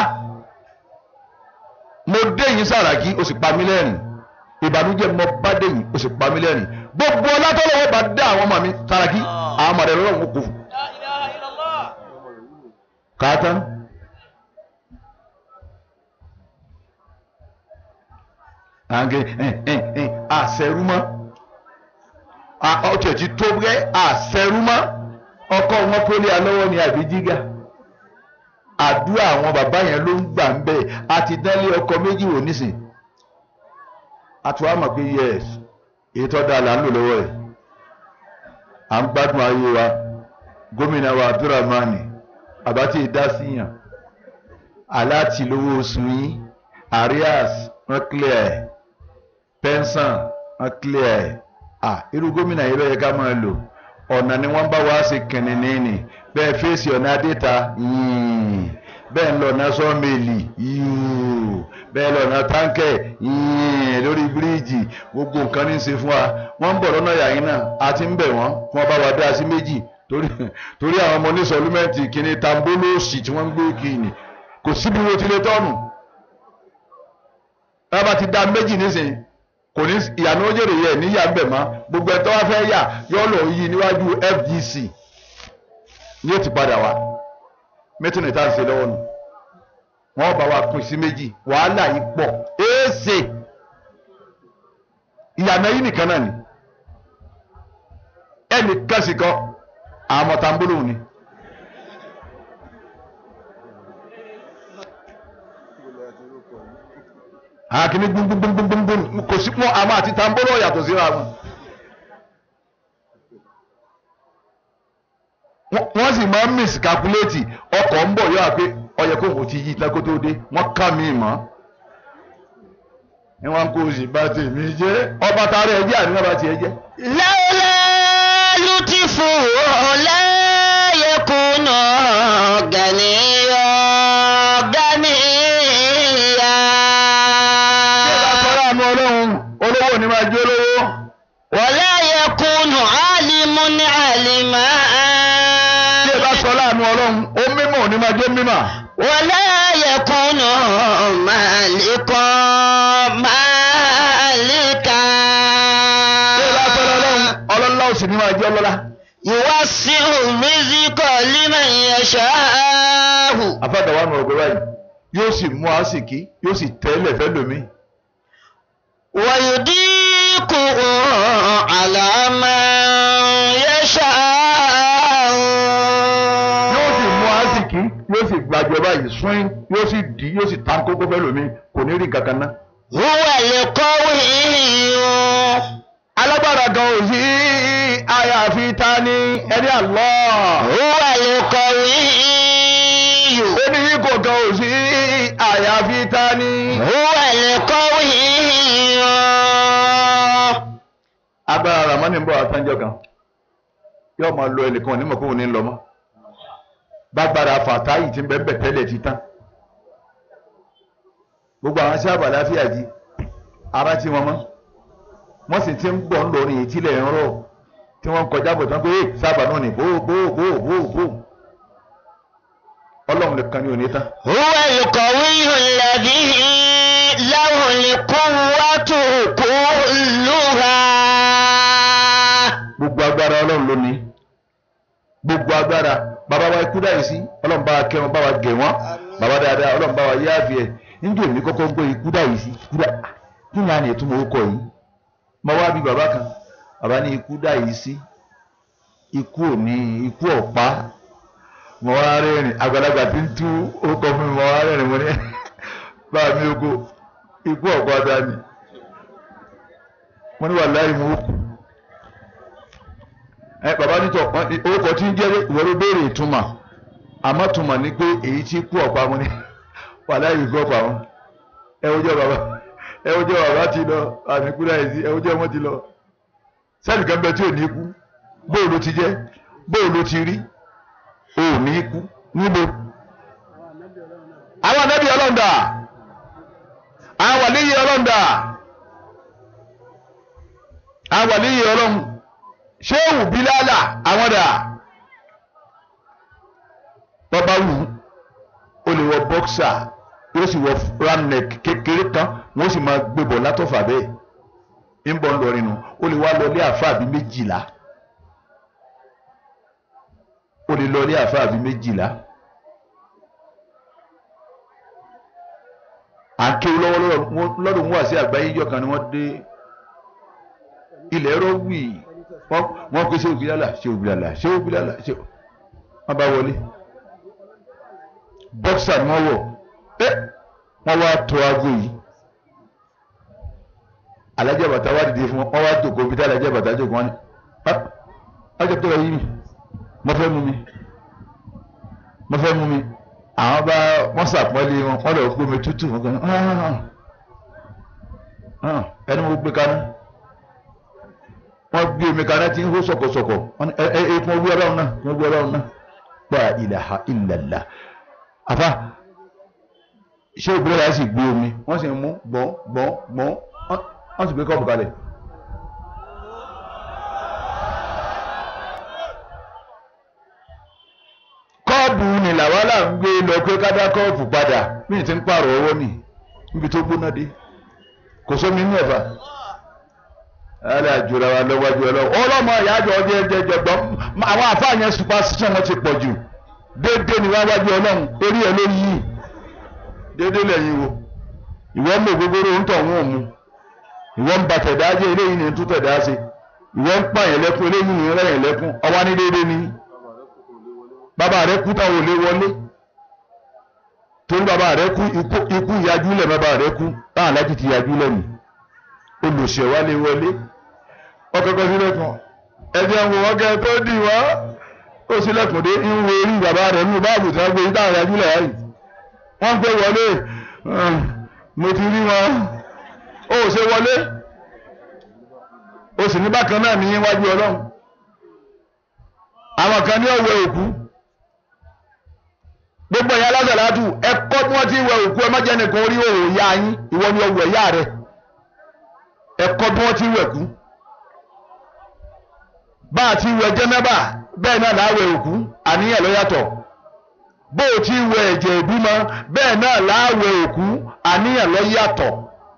mo dé yín sàràkí o sì pa mí lẹ́rìn ìbànújẹ́ mo bá dé yín o sì pa mí lẹ́rìn gbogbo ọlátọ́lọ́wọ́ bá dá àwọn ọmọ mi sàràkí àwọn ọmọ rẹ̀ lọ́wọ́ kò fún. kàátán. àǹgẹ̀ ẹ̀ ẹ̀ ẹ̀ àṣẹrúmọ́ ọtí ẹ̀jí tó rẹ́ àṣẹrúmọ́ ọkọ wọn pélé alọ́wọ́ ni àbí jígà àdúrà àwọn bàbá yẹn ló ń gbà ń bẹ́ẹ̀ àti dánlé ọkọ méjì wò nísìn àti wàá mọ̀ pé yes èyí tó dáa là ń lò lọ́wọ́ ẹ̀ à ń gbádùn ayé wa gómìnà wa abdulrahman àbátí ìdásíyàn aláàtì lówó oṣù yín arias wọn clear ẹ pension wọn clear ẹ ah irú gómìnà yìí ló yẹ ká máa lò ọ̀nà ni wọ́n bá wá sí kìnìún ní bẹ́ẹ̀ fèsì ọ̀nà adéta yìí bẹ́ẹ̀ ń lọ ọ̀nà sọ́ọ̀mẹ́lì yìí bẹ́ẹ̀ lọ ọ̀nà táǹkẹ̀ yìí lórí bíríìjì gbogbo nǹkan ní í ṣe fún wa wọ́n ń bọ̀ lọ́nà yàyín náà a ti ń bẹ̀ wọ́n fún ọba wa dá sí méjì torí torí àwọn ọmọ onísọlúmẹ́ǹtì kìíní tambolóòsì tí wọ́n ń gbé kìíní kò síbi wo ti lè tọ́nù tá a bá ti dá méjì nísìnyí kò ní ìyànà ojèrè yẹ níyà ń bẹ̀ mọ́ gbogbo ẹ̀ tó wá fẹ́ yà yọ lọ yí níwájú FGC ní ó ti padà wá mẹ́tìrì tá à ń ṣe lọ́wọ́ nù wọ́n bá wa pín sí méjì wàhálà yìí pọ̀ éèsè ìyànà yìí nìkan náà ni ẹnì kan sì kan àwọn tambolo ni. àkíní gbúngbúngbúngbúngbún kò sí fún àwọn àti tambolo yàtọ̀ síra wọn. wọ́n sì máa ń miscalculate ọkọ̀ ń bọ̀ yọ àpé ọyẹ kó kò ti yí tán kó tó dé wọ́n ká mi mọ́. ni wọ́n kó o sì bá tèmi jẹ́ ọba tààrà ẹ jẹ́ àníwọ̀n bá tiẹ̀ jẹ́. لولا لطفه لا يكون غنيا غنيا Bí ẹ bá sọ́ra àánú ọlọ́run olówó ni máa jẹ́ olówó. ولا يكون عالم عالما Bí ẹ bá sọ́ra àánú ọlọ́run ó mímọ̀ ni máa jẹ́ mímọ̀. ولا يكون مالكا مالكا Bí ẹ bá sọ́ra ọlọ́run ọlọ́lá òsì ni máa jẹ́ ọlọ́lá. يوسع الرزق لمن يشاء Afáàdàwà nù ọ̀gbẹ́ báyìí yóò sì mú àsìkí yóò sì tẹ́lẹ̀ fẹ́ lómi. ويضيق على من يشاء Yóò sì mú àsìkí yóò sì gbàjọba yìí sún yóò sì dì yóò sì tán kókó fẹ́ lómi kò ní rí kankan ná. هو القوي Alágbára gan ò sí àyàfi ta ni ẹni Allah. هو القوي Oníyíkò gan ò sí àyàfi ta ni. هو القوي Agbára Ramani ń bọ̀ àtànjọ́ kan. Yóò máa lo ẹnìkan onímọ̀ kó ní lọ mọ́. Bágbára fàtáyì ti ń bẹ́ẹ̀ bẹ̀ tẹ́lẹ̀ ti tán. Gbogbo àwọn sí àbàláfíà jí. Ara tí wọ́n mọ́. Wọ́n sì ti ń bọ̀ ń lọ ní ìtílẹ̀ ń rọ̀. Tí wọ́n ń kọjá bọ̀ tán pé "Ee, sábà náà ní bó bó bó bó bó. Ọlọ́run nìkan ni ò ní tán. هو القوي الذي له القوة كلها gbogbo agbára ọlọ́run ló ní gbogbo agbára bàbá wa ikú dáyìí sí ọlọ́run bá wa kẹ́ wọn bá wa gẹ̀ wọ́n bàbá dáadáa ọlọ́run bá wa yé àfi ẹ̀ níjẹ́ òní kọ́kọ́ gbé ikú dáyìí sí ikú dá kí ni a ní ìtumọ̀ orúkọ yìí mo wá bí bàbá kan bàbá ní ikú dáyìí sí ikú òní ikú ọ̀pá mo wá rẹ́rìn àgbàlagbà tí ń tú orúkọ fún mi mo wá rẹ́rìn mo ní báà mi oko ikú ọ̀pá dání mo ní wàláhì mo kú ẹ bàbá nítọ orúkọ tí ń jẹ ìwọ ló béèrè ìtumọ̀ àmọ́ túmọ̀ ní pé èyí tí kú ọ̀pá wọn ni wà láyé ìgbọ́ ọ̀pá wọn ẹ wo jẹ bàbá ẹ wo jẹ bàbá ti lọ àmì kúrò àìsí ẹ wo jẹ wọn ti lọ sẹ́ẹ̀lì kan bẹ tí ò ní kú bóò ló ti jẹ́ bóò ló ti rí ò ní kú níbo àwọn anábì ọlọ́ndà àwọn wàlíyé ọlọ́ndà àwọn wàlíyé ọlọ́ndà ṣéwù bílálà àwọn dà bọ́bá wù ó lè wọ bọ́ksà yóò sì wọ ramneck kékeré kan wọ́n sì máa gbébọ̀ látọ̀fà bẹ́ẹ̀ ń bọ̀ ń lọ rinu ó lè wá lọ ilé àfáà bíi méjìlá ó lè lọ ilé àfáà bíi méjìlá àkéwù lọ́wọ́ lọ́dún wà sí àgbáyé ìjọ kan ni wọ́n dé ilẹ̀ ẹ̀rọ wì wọ́n pe ṣé òbílàlà ṣé òbílàlà ṣé òbílàlà ṣé wọ́n bá wọlé bọ́ksà ni wọ́n wọ̀ ẹ́ wọ́n wá tó aago yìí alájà bàtà wá dìde fún wọn wọ́n wá jòkó bí tá alájà bàtà jòkó wọn ni ọjọ́ tó lọ yí mi mo fẹ́ mú mi mo fẹ́ mú mi àwọn bá wọ́n sàpọ́nlé wọn wọ́n lọ gbómi tútù wọn kan ẹni mo gbé kaná wọ́n gbé omi kaná tí ń hó sọ̀kọ̀sọ̀kọ̀ wọ́n ní ẹ ẹ ẹ kún ogbé ọlọ́run náà kún ogbé ọlọ́run náà gba ilaha illallah àfa ṣé ìbílẹ̀ yà sì gbé omi wọ́n sì ń mú gbọ́n gbọ́n gbọ́n wọ́n sì gbé kọ́ọ̀bù kalẹ̀. kọ́ọ̀bù ni làwálà ń gbé lọ pé kádá kọ́ọ̀bù padà mí ti ń pààrọ̀ owó nì níbi tó gbóná dé kò sómi ní ẹ̀fà alẹ́ àjùra wa lọ́wọ́jú ọlọ́wọ́ ọlọ́mọ ìyájọ́ ọdún ẹ̀jẹ̀ jọ̀gbọ́n àwọn àfáàyàn superstition wọn ti pọ̀ jù déédéé ni wọ́n wájú ọlọ́run orí ẹ̀ ló yí déédéé lẹ́yìn wo ìwọ ń lò gbogbo ń tọ̀ wọ́n mu ìwọ ń ba tẹ̀dá jẹ́ eléyìí ni ń tún tẹ̀dá ṣe ìwọ ń pààyàn lẹ́kún eléyìí ni ń rẹ̀yìn lẹ́kún ọwọ́ ní déédéé ni bàbá rẹ kú táwọn ò lè wọlé torí bàbá rẹ kú ikú ìyájú lẹ̀ bàbá rẹ kú táwọn aláàjì ti yájú lẹ̀ nì olùṣèwà lè wọlé ọkọ̀ọ̀kọ̀ sílẹ̀kùn ẹ̀jẹ̀ ń wò wọ́n kẹ́ tó dì wá ó sílẹ̀kùn dé ń wo orí bàbá rẹ̀ nínú báàbù tí wọ́n gbé táwọn yájú lẹ̀ yáyì wọ́n gbé wọlé mo ti rí wọn ó ṣe wọlé ó sì ní bákan náà ní iwájú ọlọ́run àwọn kan ní ọ̀wẹ́ òkú gbogbo ẹ̀yà lásàlátù ẹ̀kọ́ tí wọ́n ti wẹ òkú ẹ má jẹ́ nìkan orí òwò ìyá yín ìwọ ni ọwọ́ ẹ̀yà rẹ ẹ̀kọ́ tí wọ́n ti wẹ̀ kú bá a ti wẹ jẹ́nẹ́bà bẹ́ẹ̀ náà láwẹ̀ òkú àníyàn ló yàtọ̀ bó o ti wẹ ẹ̀jẹ̀ ìbímọ bẹ́ẹ̀ náà láwẹ̀ òkú àníyàn ló yàtọ̀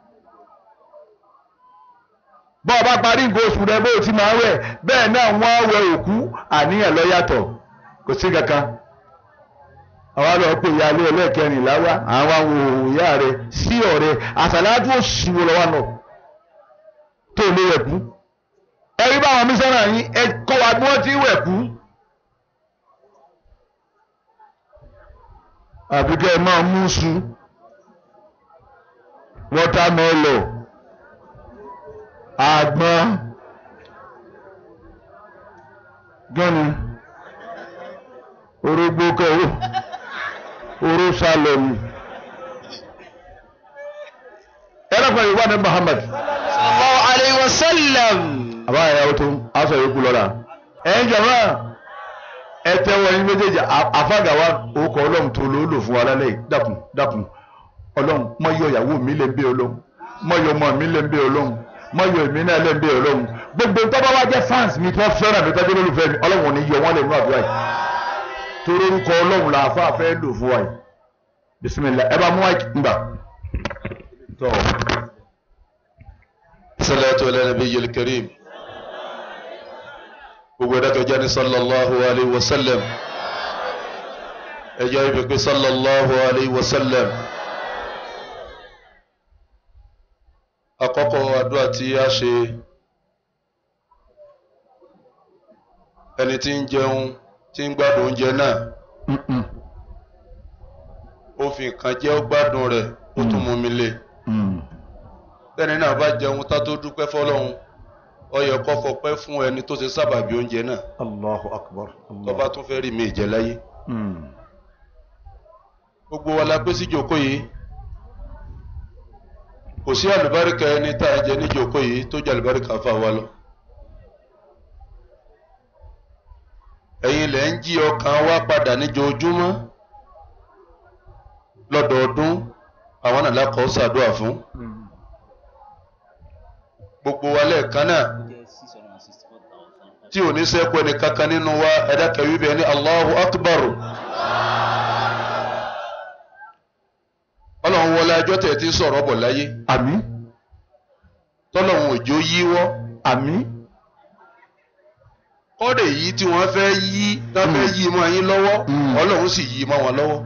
bọ́ ọ bá parí nǹkan oṣù rẹ bó o ti máa wẹ̀ bẹ́ẹ̀ náà wọ́n wẹ òkú àníyàn ló yàtọ̀ kò sí kankan àwa lọ pé ìyá ilé ẹlẹ́ẹ̀kẹrìnlá wá àwọn àwọn òòyà rẹ sí ọ̀rẹ́ àṣàlájú òṣìwò lọ́wọ́ náà tó lé wẹ̀ kú ẹ̀rí báwọn mísánà yín ẹ kọ́ wa bí wọ́n ti wẹ̀ kú. àbí kẹ́ ẹ máa mú su wọ́támẹ́lọ̀ àgbọn gẹ́ni orógbó kẹ́wò oró sálọ̀mù ẹ̀rọ̀pọ̀ ìwà ní Muhammad sallallahu alayhi wa sallam. àbá ìyàwó tó aṣọ ìkú lọ́la ẹ̀yìn jọ̀mọ́ ẹ tẹ́wọ́ yín méjèèjì àfàgàwà orúkọ ọlọ́run tó ló lò fún wa lálẹ́ yìí dákun dákun ọlọ́run mọ yọ ìyàwó mi lè ń bẹ ọlọ́run mọ yọ ọmọ mi lè ń bẹ ọlọ́run mọ yọ èmi náà lè ń bẹ ọlọ́run gbogbo tọ́ba wa jẹ́ fans mi tí wọ́n fẹ́ràn mi tọ́jú olólùfẹ́ mi ọlọ́run ò ní yọ wọ́n lè nú àdúrà yìí torí orúkọ ọlọ́run là àfa fẹ́ lò fún wa yìí bisimilá ẹ bá mú wa gbà. tọ́ salatu ala nabiyyil karim gbogbo ẹ̀dá tó jẹ́ ní sallallahu alayhi wa sallam ẹjọ́ ibi pé sallallahu alayhi wa sallam àkọ́kọ́ àdúrà tí a ṣe ẹni tí ń jẹun tí ń gbádùn oúnjẹ náà ó fi nǹkan jẹ́ ó gbádùn rẹ̀ ó tún mú mi lé tẹ́ni náà bá jẹun tá tó dúpẹ́ fọlọ́hun ó yẹ kó fọpẹ́ fún ẹni tó ṣe sábàbí oúnjẹ náà Allahu akbar. tó bá tún fẹ́ rí mi jẹ láyé gbogbo wa la pé sí jòkó yìí kò sí àlùbáríkà ẹni tá a jẹ ní jòkó yìí tó jẹ àlùbáríkà fà wá lọ ẹ̀yin lẹ ń jí ọkàn wa padà níjoojúmọ́ lọ́dọọdún àwọn náà lákọọ ṣàdúrà fún gbogbo wa lẹ́ẹ̀kan náà tí ò ní sẹ́kù ẹni kankan nínú wa ẹ̀dá kẹwì bẹ́ẹ̀ ní Allahu Akbar ọlọ́run wọlé ẹjọ́ tẹ̀ tí ń sọ̀rọ̀ bọ̀ láyé àmín tọ́lọ́run òjò yíwọ́ àmín kọ́dẹ̀ yìí tí wọ́n fẹ́ yí tá fẹ́ yí mọ́ yín lọ́wọ́ Mm. ọlọ́run sì yí mọ́ wọn lọ́wọ́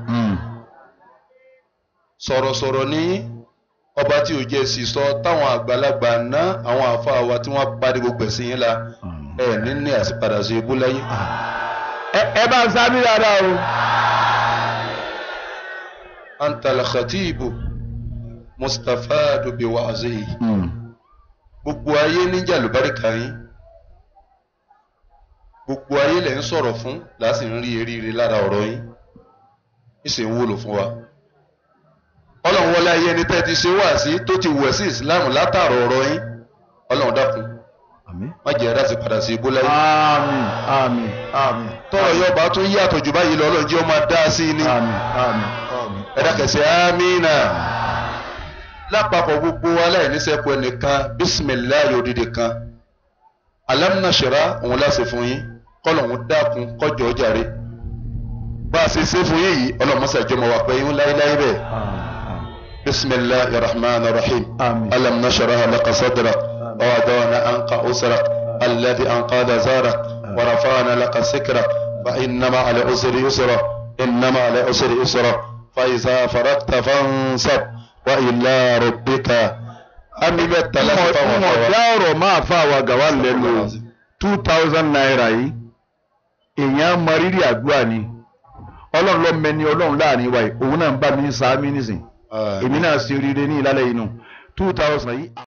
sọ̀rọ̀sọ̀rọ̀ ní ọba tí ò jẹ́ sì sọ táwọn àgbàlagbà ná àwọn àfa wa tí wọ́n parí gbogbo ẹ̀sìn yín la ẹ̀ ní ní àsìpadà sí ibú láyé. ẹ bá ń sábì dáadáa o. antal khatibu mustafadu bi wa'zihi gbogbo ayé níjà lùbáríkà yín gbogbo ayé lẹ̀ ń sọ̀rọ̀ fún láti ń rí eríire lára ọ̀rọ̀ yín ìsìn ń wúlò fún wa ọlọ́run wọlé ayé ẹni tẹ́ ti ṣe wá sí tó ti wẹ̀ sí ìsìláàmù látàrọ̀ ọ̀rọ̀ yín ọlọ́run dákun àmín. má jẹ́ ẹ̀dá sí padà sí ibú láyé àmín àmín àmín. tọ́rọ̀ yóò bá tún yàtọ̀ jù báyìí lọ ọlọ́run jẹ́ ó máa dá sí i ní àmín àmín àmín. ẹ̀dá kẹsẹ̀ amínà lápapọ̀ gbogbo aláìníṣẹ́kù ẹnìkan bísímìláyò òdìdí kan alámúnáṣẹ́rá òun láṣẹ fún yín kọ́lọ̀ òun dákun kọjọ́ jàre bá a ṣe ṣe fún yín yìí ọlọ́mọṣẹ́ ìjọba wà pé yín láéláé bẹ́ẹ̀ bisimilahi rahman rahim Àmín. alamnasharaha laka sadrak wa wadana anka usrak alladhi anqada zarak wa rafa'na laka sikrak fa innama ala usri yusra innama ala usri yusra fa iza faragta fansab wa ila rabbika ami mẹ́ta láti fa wọn wọ́n fa dá wa. ọ̀rọ̀ máa fa àwa gàwá lẹ́nu o two thousand naira yìí èèyàn mọ rírì àdúrà ni ọlọ́run ló mẹni ọlọ́run láàrin wa yìí òun náà ń bá mi sáámi nísìn èmi náà ṣe oríire ní ìlàlẹ̀ yìí nù two thousand yìí.